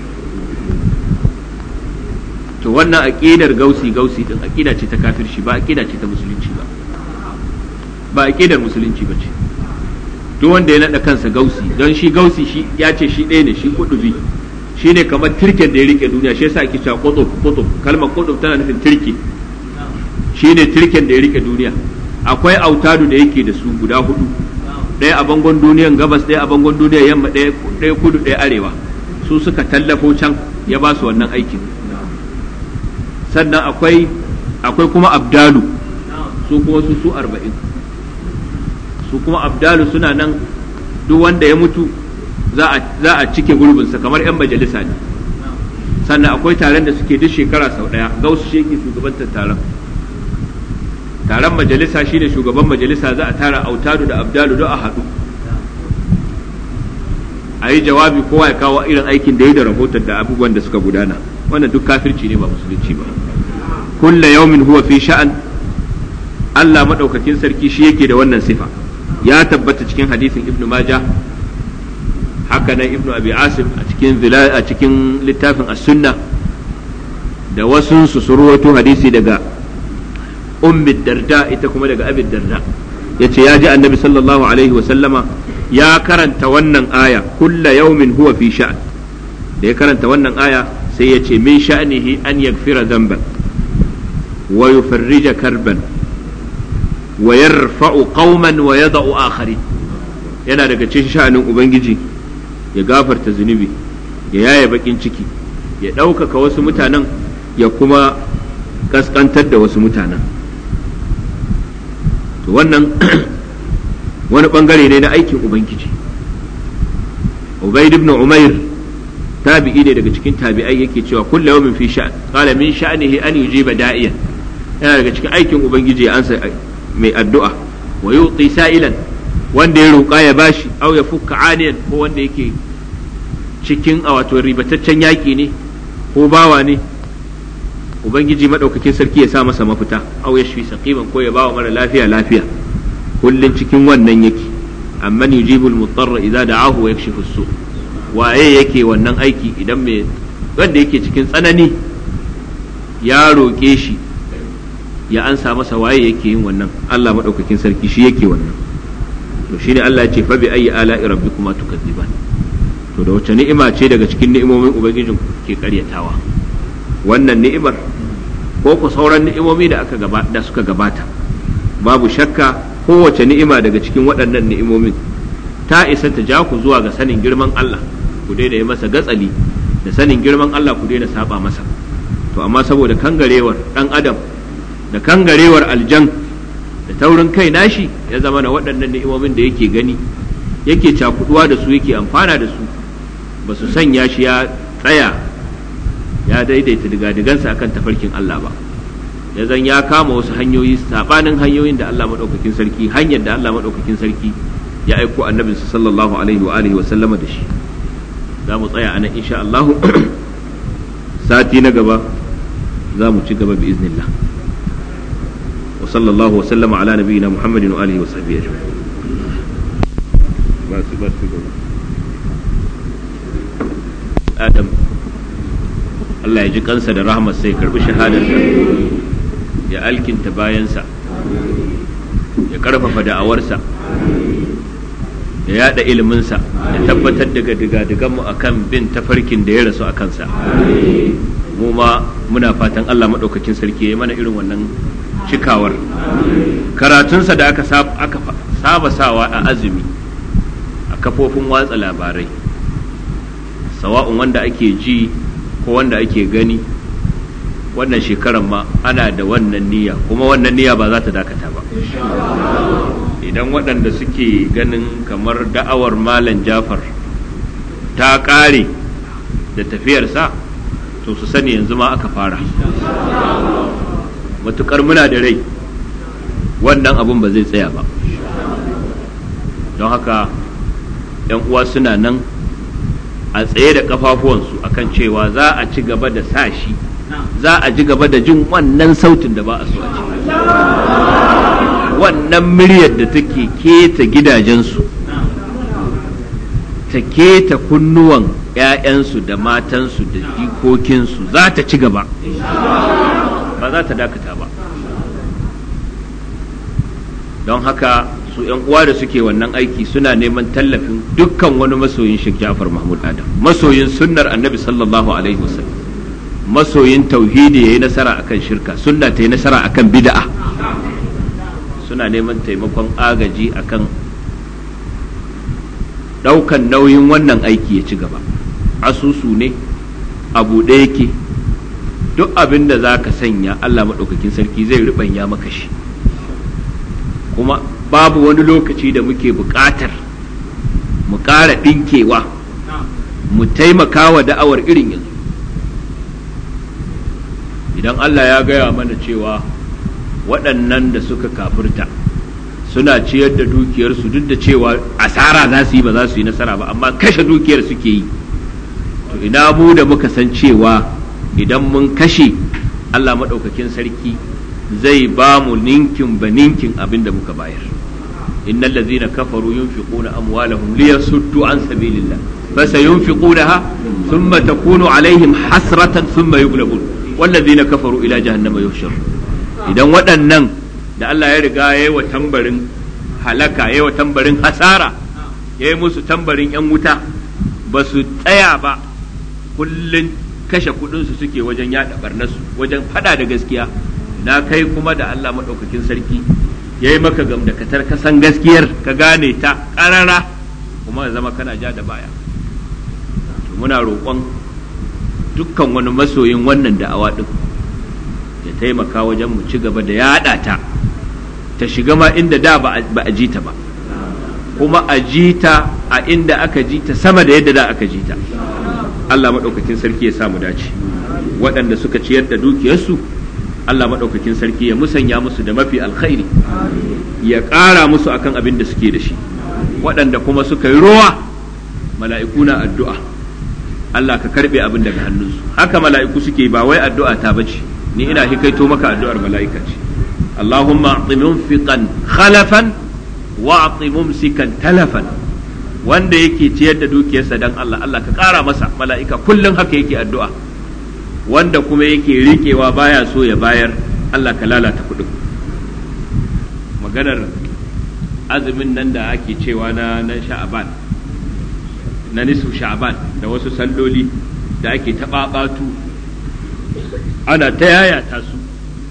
to wannan aqidar gausi gausi din aqida ce ta kafirci ba aqida ce ta musulunci ba ba aqidar musulunci ba ce duk wanda ya nada kansa gausi don shi gausi shi ya ce shi ɗaya ne shi kudubi shi ne kamar turken da ya rike duniya shi yasa ake cewa kutub kutub kalmar kutub tana nufin turke shi ne turken da ya rike duniya akwai autadu da yake da su guda hudu ɗaya a bangon duniyan gabas ɗaya a bangon duniyan yamma ɗaya kudu ɗaya arewa su suka tallafo can ya ba su wannan aikin sannan akwai akwai kuma abdalu su kuma su su arba'in su kuma abdalu suna nan duk wanda ya mutu za a cike gurbinsa kamar 'yan majalisa ne sannan akwai taron da suke duk shekara sau ɗaya gausu shi yake shugabantar taron taron majalisa shine shugaban majalisa za a tara autadu da abdalu don a haɗu a yi jawabi kowa ya kawo irin aikin da ya da rahoton da abubuwan da suka gudana wannan duk kafirci ne ba musulunci ba kulla yaumin huwa fi sha'an Allah maɗaukakin sarki shi yake da wannan sifa ya tabbata cikin hadisin ibnu maja haka nan ibnu abi asim a cikin a cikin littafin as-sunna da wasu su surwato hadisi daga ummi darda ita kuma daga abi darda yace ya ji annabi sallallahu alaihi wa sallama ya karanta wannan aya kulla yaumin huwa fi sha'an da ya karanta wannan aya sai ya ce min sha'nihi an yaghfira dhanban wa yufarrija karban wa yarfa'u qauman wa yada'u akharin yana daga cikin sha'anin ubangiji ya gafarta zunubi ya yaye bakin ciki ya ɗaukaka wasu mutanen ya kuma kaskantar da wasu mutanen to wannan wani bangare ne na aikin ubangiji ubaid ibn umair tabi'i ne daga cikin tabi'ai yake cewa kullu yawmin fi sha'an qala min sha'nihi an yujiba da'iyan yana daga cikin aikin ubangiji ya ansa mai addu'a wa yuti sa'ilan wanda ya roƙa ya bashi aw ya fukka aniyan ko wanda yake cikin a wato ribataccen yaƙi ne ko bawa ne ubangiji madaukakin sarki ya sa masa mafita aw ya shi saqiman ko ya bawa mara lafiya lafiya kullun cikin wannan yake amma yujibul mutarra idza da'ahu wa yakshifu su waye yake wannan aiki idan mai wanda yake cikin tsanani ya roƙe shi ya ansa masa waye yake yin wannan Allah madaukakin sarki shi yake wannan to shine Allah ya ce fa bi ayyi ala'i rabbikuma tukadziban to da wace ni'ima ce daga cikin ni'imomin ubangijin ke karyatawa wannan ni'imar ko ku sauran ni'imomi da aka da suka gabata babu shakka kowace ni'ima daga cikin waɗannan ni'imomin ta isa ta ja ku zuwa ga sanin girman Allah ku daina yi masa gatsali da sanin girman Allah ku daina saba masa to amma saboda kangarewar dan adam da kangarewar aljan da taurin kai nashi ya zama na waɗannan ni'imomin da yake gani yake cakuduwa da su yake amfana da su ba su sanya shi ya tsaya ya daidaita digadigansa akan tafarkin Allah ba ya zan ya kama wasu hanyoyi sabanin hanyoyin da Allah madaukakin sarki hanyar da Allah madaukakin sarki ya aiko annabinsa sallallahu alaihi wa alihi wa sallama da shi za mu tsaya anan insha Allah sati na gaba za mu ci gaba bi iznillah wa sallallahu wa sallama ala nabiyyina muhammadin wa alihi wa sahbihi ajma'in adam Allah ya ji kansa da rahmat sai karbi shahadarsa ya alkinta bayansa ya karfafa da'awarsa ya yada iliminsa ya tabbatar da digadiganmu a kan bin tafarkin da ya rasu a kansa mu ma muna fatan Allah maɗaukakin sarki ya mana irin wannan cikawar karatunsa da aka saba sawa a azumi a kafofin watsa labarai sawa'un wanda ake ji ko wanda ake gani wannan shekaran ma ana da wannan niyya kuma wannan niyya ba za ta dakata ba idan waɗanda suke ganin kamar da'awar malam jafar ta ƙare da tafiyarsa to su sani yanzu ma aka fara matuƙar muna da rai wannan abin ba zai tsaya ba don haka 'yan uwa suna nan a tsaye da kafafuwansu akan cewa za a ci gaba da sa shi za a ji gaba da jin wannan sautin da ba a so a ci wannan muryar da take keta gidajensu ta keta kunnuwan 'ya'yansu da matansu da jikokinsu za ta ci gaba ba za ta dakata ba don haka su 'yan uwa da suke wannan aiki suna neman tallafin dukkan wani masoyin Sheikh Jafar Mahmud Adam masoyin sunnar annabi sallallahu alaihi wasallam masoyin tauhidi yayi nasara akan shirka sunna ta yi nasara akan bid'a suna neman taimakon agaji akan daukan nauyin wannan aiki ya ci gaba asusu ne abu ɗaya yake duk abin da za ka sanya Allah maɗaukakin sarki zai riɓanya maka shi kuma babu wani lokaci da muke buƙatar mu ƙara ɗinkewa mu taimaka wa da'awar irin yanzu idan Allah ya gaya mana cewa waɗannan da suka kafirta suna ciyar da dukiyarsu duk da cewa asara za su yi ba za su yi nasara ba amma kashe dukiyar suke yi to ina mu da muka san cewa idan mun kashe Allah maɗaukakin sarki zai ba mu ninkin ba ninkin abin da muka bayar innal ladzina kafaru yunfiquna amwalahum liyasuddu an sabilillah fasayunfiqunaha thumma takunu alaihim hasratan thumma yughlabun walladzina kafaru ila jahannama yuhshar idan waɗannan da Allah ya riga yayi wa tambarin halaka yayi wa tambarin hasara yayi musu tambarin yan wuta ba su tsaya ba kullun kashe kudinsu suke wajen yada barnasu wajen fada da gaskiya na kai kuma da Allah maɗaukakin sarki ya yi maka gamdakatar ka san gaskiyar ka gane ta ƙarara kuma ya zama kana ja da baya muna roƙon dukkan wani masoyin wannan da'awa ɗin ya taimaka wajen mu ci gaba da yaɗa ta ta shiga ma inda da ba a ji ta ba kuma a ji ta a inda aka ji ta sama da yadda da aka ji ta Allah maɗaukakin sarki ya samu dace waɗanda suka ciyar da dukiyarsu Allah maɗaukakin sarki ya musanya musu da mafi alkhairi ya ƙara musu akan abin da suke da shi waɗanda kuma suka yi rowa mala'iku na addu'a Allah ka karɓe abin daga hannunsu haka mala'iku suke ba wai addu'a ta bace ni ina hikaito maka addu'ar mala'ika ce Allahumma a'ti munfiqan khalafan wa a'ti mumsikan talafan wanda yake ciyar da dukiyarsa dan Allah Allah ka ƙara masa mala'ika kullum haka yake addu'a wanda kuma yake riƙewa baya so ya bayar Allah ka lalata kuɗin maganar azumin nan da ake cewa na na sha'aban na nisu sha'aban da wasu salloli da ake taɓaɓatu ana ta yayata su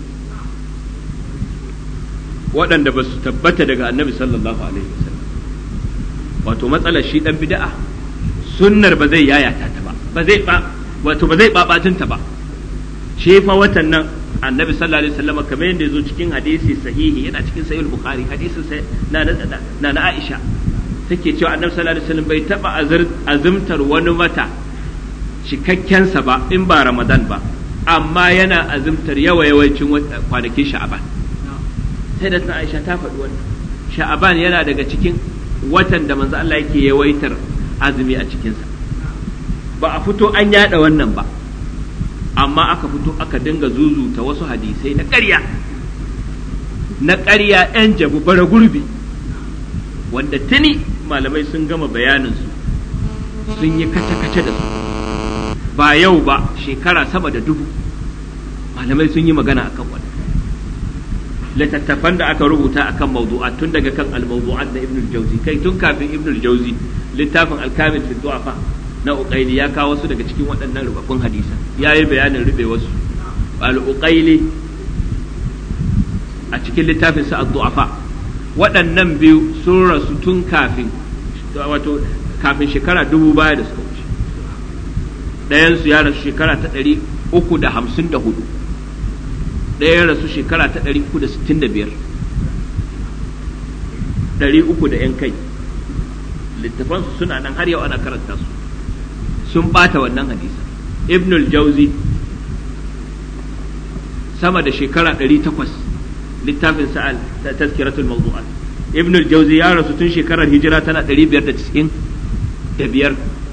waɗanda ba su tabbata daga annabi sallallahu alaihi wasallam wato matsalar shi dan bid'a sunnar ba zai yayata ta ba ba zai ba wato ba zai babatinta ba shi fa watan nan annabi sallallahu alaihi wasallam kamar yadda yazo cikin hadisi sahihi yana cikin sahih bukhari hadisin sai na na na Aisha take cewa annabi sallallahu alaihi wasallam bai taba azumtar wani mata cikakken sa ba in ba ramadan ba amma yana azumtar yawa yawancin kwanakin sha'aban sai da Aisha ta faɗi wannan sha'aban yana daga cikin watan da manzo Allah yake yawaitar azumi a cikinsa ba a fito an yada wannan ba amma aka fito aka dinga zuzuta wasu hadisai na ƙarya na ƙarya 'yan jabu bara gurbi wanda tuni malamai sun gama bayaninsu sun yi kace-kace da su ba yau ba shekara sama da dubu malamai sun yi magana akan wannan littattafan da aka rubuta akan mawdu'at tun daga kan al-mawdu'at da Ibn al-Jawzi kai tun kafin Ibn al-Jawzi littafin al-Kamil fi du'afa na Uqayli ya kawo wasu daga cikin waɗannan rubabbun hadisa yayi bayanin rube wasu al-Uqayli a cikin littafin sa ad-du'afa waɗannan biyu sun rasu tun kafin wato kafin shekara dubu baya da suka wuce ɗayan su ya rasu shekara ta ɗari uku da hamsin da hudu ɗaya ya rasu shekara ta ɗari uku da sittin da biyar ɗari uku da ‘yan kai littafansu suna nan har yau ana karanta su sun ɓata wannan hadisa ibnul jauzi sama da shekara ɗari takwas littafin sa'al ta tazkiratul mawdu'at ibnul jauzi ya rasu tun shekarar hijira tana ɗari biyar da cikin da biyar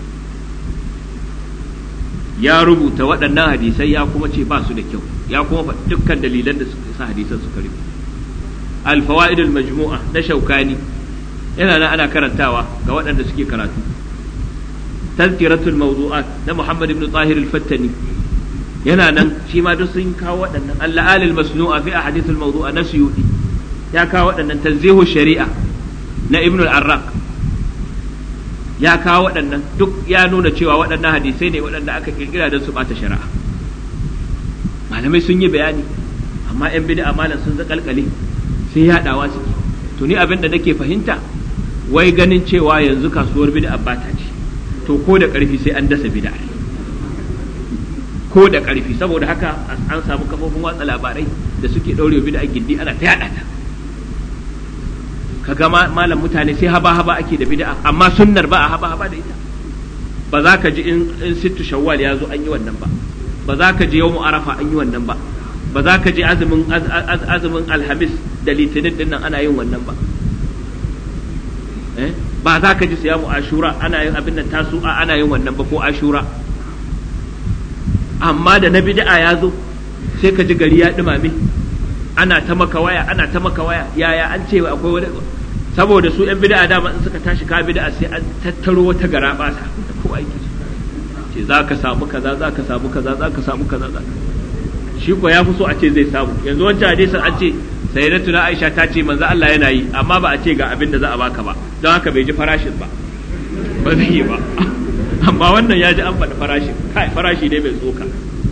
ya rubuta waɗannan hadisai ya kuma ce ba su da kyau ya kuma faɗi dukkan dalilan da suka sa hadisan suka rufe al-fawaidul majmu'a na shaukani yana nan ana karantawa ga waɗanda suke karatu tazkiratul mawdu'at na Muhammad ibn Tahir al-Fattani yana nan shi ma duk sun kawo waɗannan al-la'al al-masnu'a fi ahadith al-mawdu'a na Suyuti ya kawo waɗannan tanzihu shari'a na Ibn al-Arraq ya kawo waɗannan duk ya nuna cewa waɗannan hadisai ne waɗanda aka kirkira don su ɓata shari'a malamai sun yi bayani amma 'yan bid'a malam sun zakalkale sai yaɗawa suke to ni abin da nake fahimta wai ganin cewa yanzu kasuwar bid'a bata ce to ko da ƙarfi sai an dasa bid'a ko da ƙarfi saboda haka an samu kafofin watsa labarai da suke ɗaure bid'a gindi ana ta yaɗa ta kaga malam mutane sai haba haba ake da bid'a amma sunnar ba a haba haba da ita ba za ka ji in sittu shawwal ya zo an yi wannan ba ba za ka ji yawmu arafa an yi wannan ba ba za ka ji azumin azumin alhamis da litinin din nan ana yin wannan ba ba za ka ji siyamu ashura ana yin abin nan tasu'a ana yin wannan ba ko ashura amma da na bid'a ya zo sai ka ji gari ya dumame ana ta maka waya ana ta maka waya yaya an ce akwai wani saboda su yan bid'a dama in suka tashi ka bid'a sai an tattaro wata gara ba sa da kowa yake ce za ka samu kaza za ka samu kaza za ka samu kaza za shi ko ya fi so a ce zai samu yanzu wancan hadisin an ce sayyidatuna Aisha ta ce manzo Allah yana yi amma ba a ce ga abin da za a baka ba don haka bai ji farashin ba ba zai yi ba amma wannan ya ji an faɗi farashin kai farashi ne mai tsoka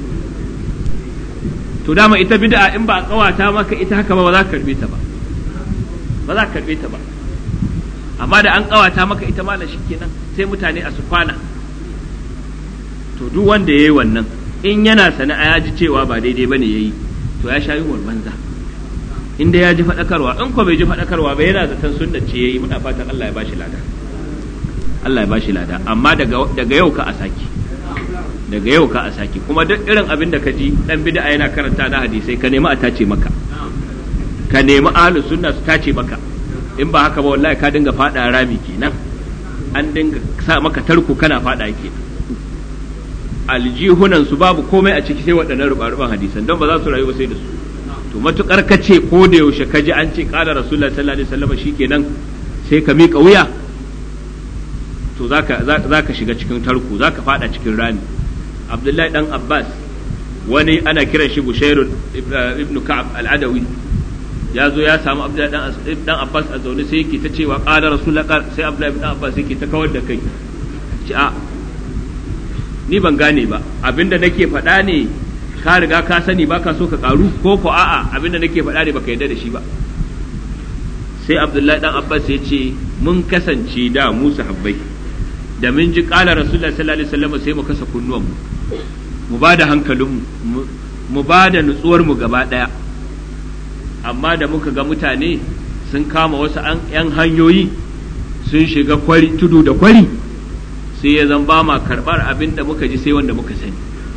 to dama ita bid'a in ba a kawata maka ita haka ba ba za ka karbe ta ba ba za ka karbe ta ba amma da an kawata maka ita malam kenan sai mutane a su kwana to duk wanda yayi wannan in yana sana'a ya ji cewa ba daidai bane yayi to ya sha yunwar banza inda ya ji faɗakarwa in ko bai ji faɗakarwa ba yana zaton sunna ce yayi muna fatan Allah ya bashi lada Allah ya bashi lada amma daga daga yau ka a saki daga yau ka a saki kuma duk irin abin da ka ji dan bid'a yana karanta na hadisai ka nemi a tace maka ka nemi ahlus sunna su tace maka in ba haka ba wallahi ka dinga fada rami kenan an dinga sa maka tarko kana fada kenan aljihunan su babu komai a ciki sai waɗannan rubar hadisan don ba za su rayu ba sai da su to matukar ka ce ko da yaushe ka ji an ce qala rasulullah sallallahu alaihi wasallam shikenan sai ka miƙa wuya to zaka zaka shiga cikin tarko zaka fada cikin rami abdullahi dan abbas wani ana kiran shi bushairun ibnu ka'ab al-adawi ya zo ya samu abdullahi dan abbas a zaune sai yake ta cewa qala rasulullah sai abdullahi dan abbas yake ta kawar da kai ci a ni ban gane ba abinda nake faɗa ne ka riga ka sani baka so ka karu ko ko a'a abinda nake faɗa ne baka yarda da shi ba sai abdullahi dan abbas ya ce mun kasance da mu sahabbai da mun ji qala rasulullah sallallahu alaihi wasallam sai mu kasa kunnuwan mu mu ba da hankalinmu mu ba da nutsuwarmu gaba ɗaya amma da muka ga mutane sun kama wasu ‘yan hanyoyi sun shiga kwari tudu da kwari sai ya zan ba ma karɓar abin da muka ji sai wanda muka sani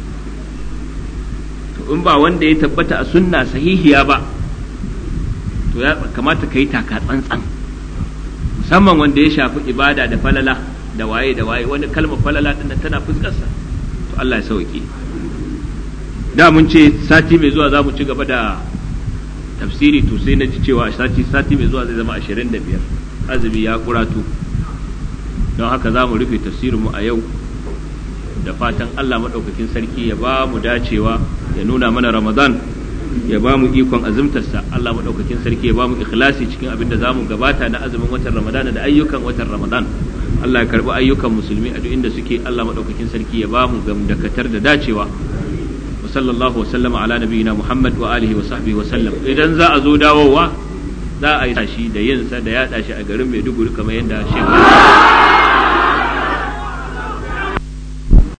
to in ba wanda ya tabbata a sunna sahihiya ba to ya kamata ka yi taka tsantsan musamman wanda ya shafi ibada da falala da waye da waye wani kalmar falala ɗin tana fuskarsa to Allah ya sauke da mun ce sati mai zuwa za mu ci gaba da tafsiri to sai na ji cewa sati sati mai zuwa zai zama 25 azumi ya kuratu don haka za mu rufe tafsirin mu a yau da fatan Allah maɗaukakin sarki ya ba mu dacewa ya nuna mana ramadan ya ba mu ikon azumtarsa Allah maɗaukakin sarki ya ba mu ikhlasi cikin abin da za mu gabata na azumin watan ramadana da ayyukan watan ramadan Allah ya karbi ayyukan musulmi a duk inda suke Allah madaukakin sarki ya bamu gamdakatar da dacewa wa sallallahu wa sallama ala nabiyina Muhammad wa alihi wa sahbihi wa sallam idan za a zo dawowa za a yi shi da yin sa da yada shi a garin Maiduguri kamar yadda Sheikh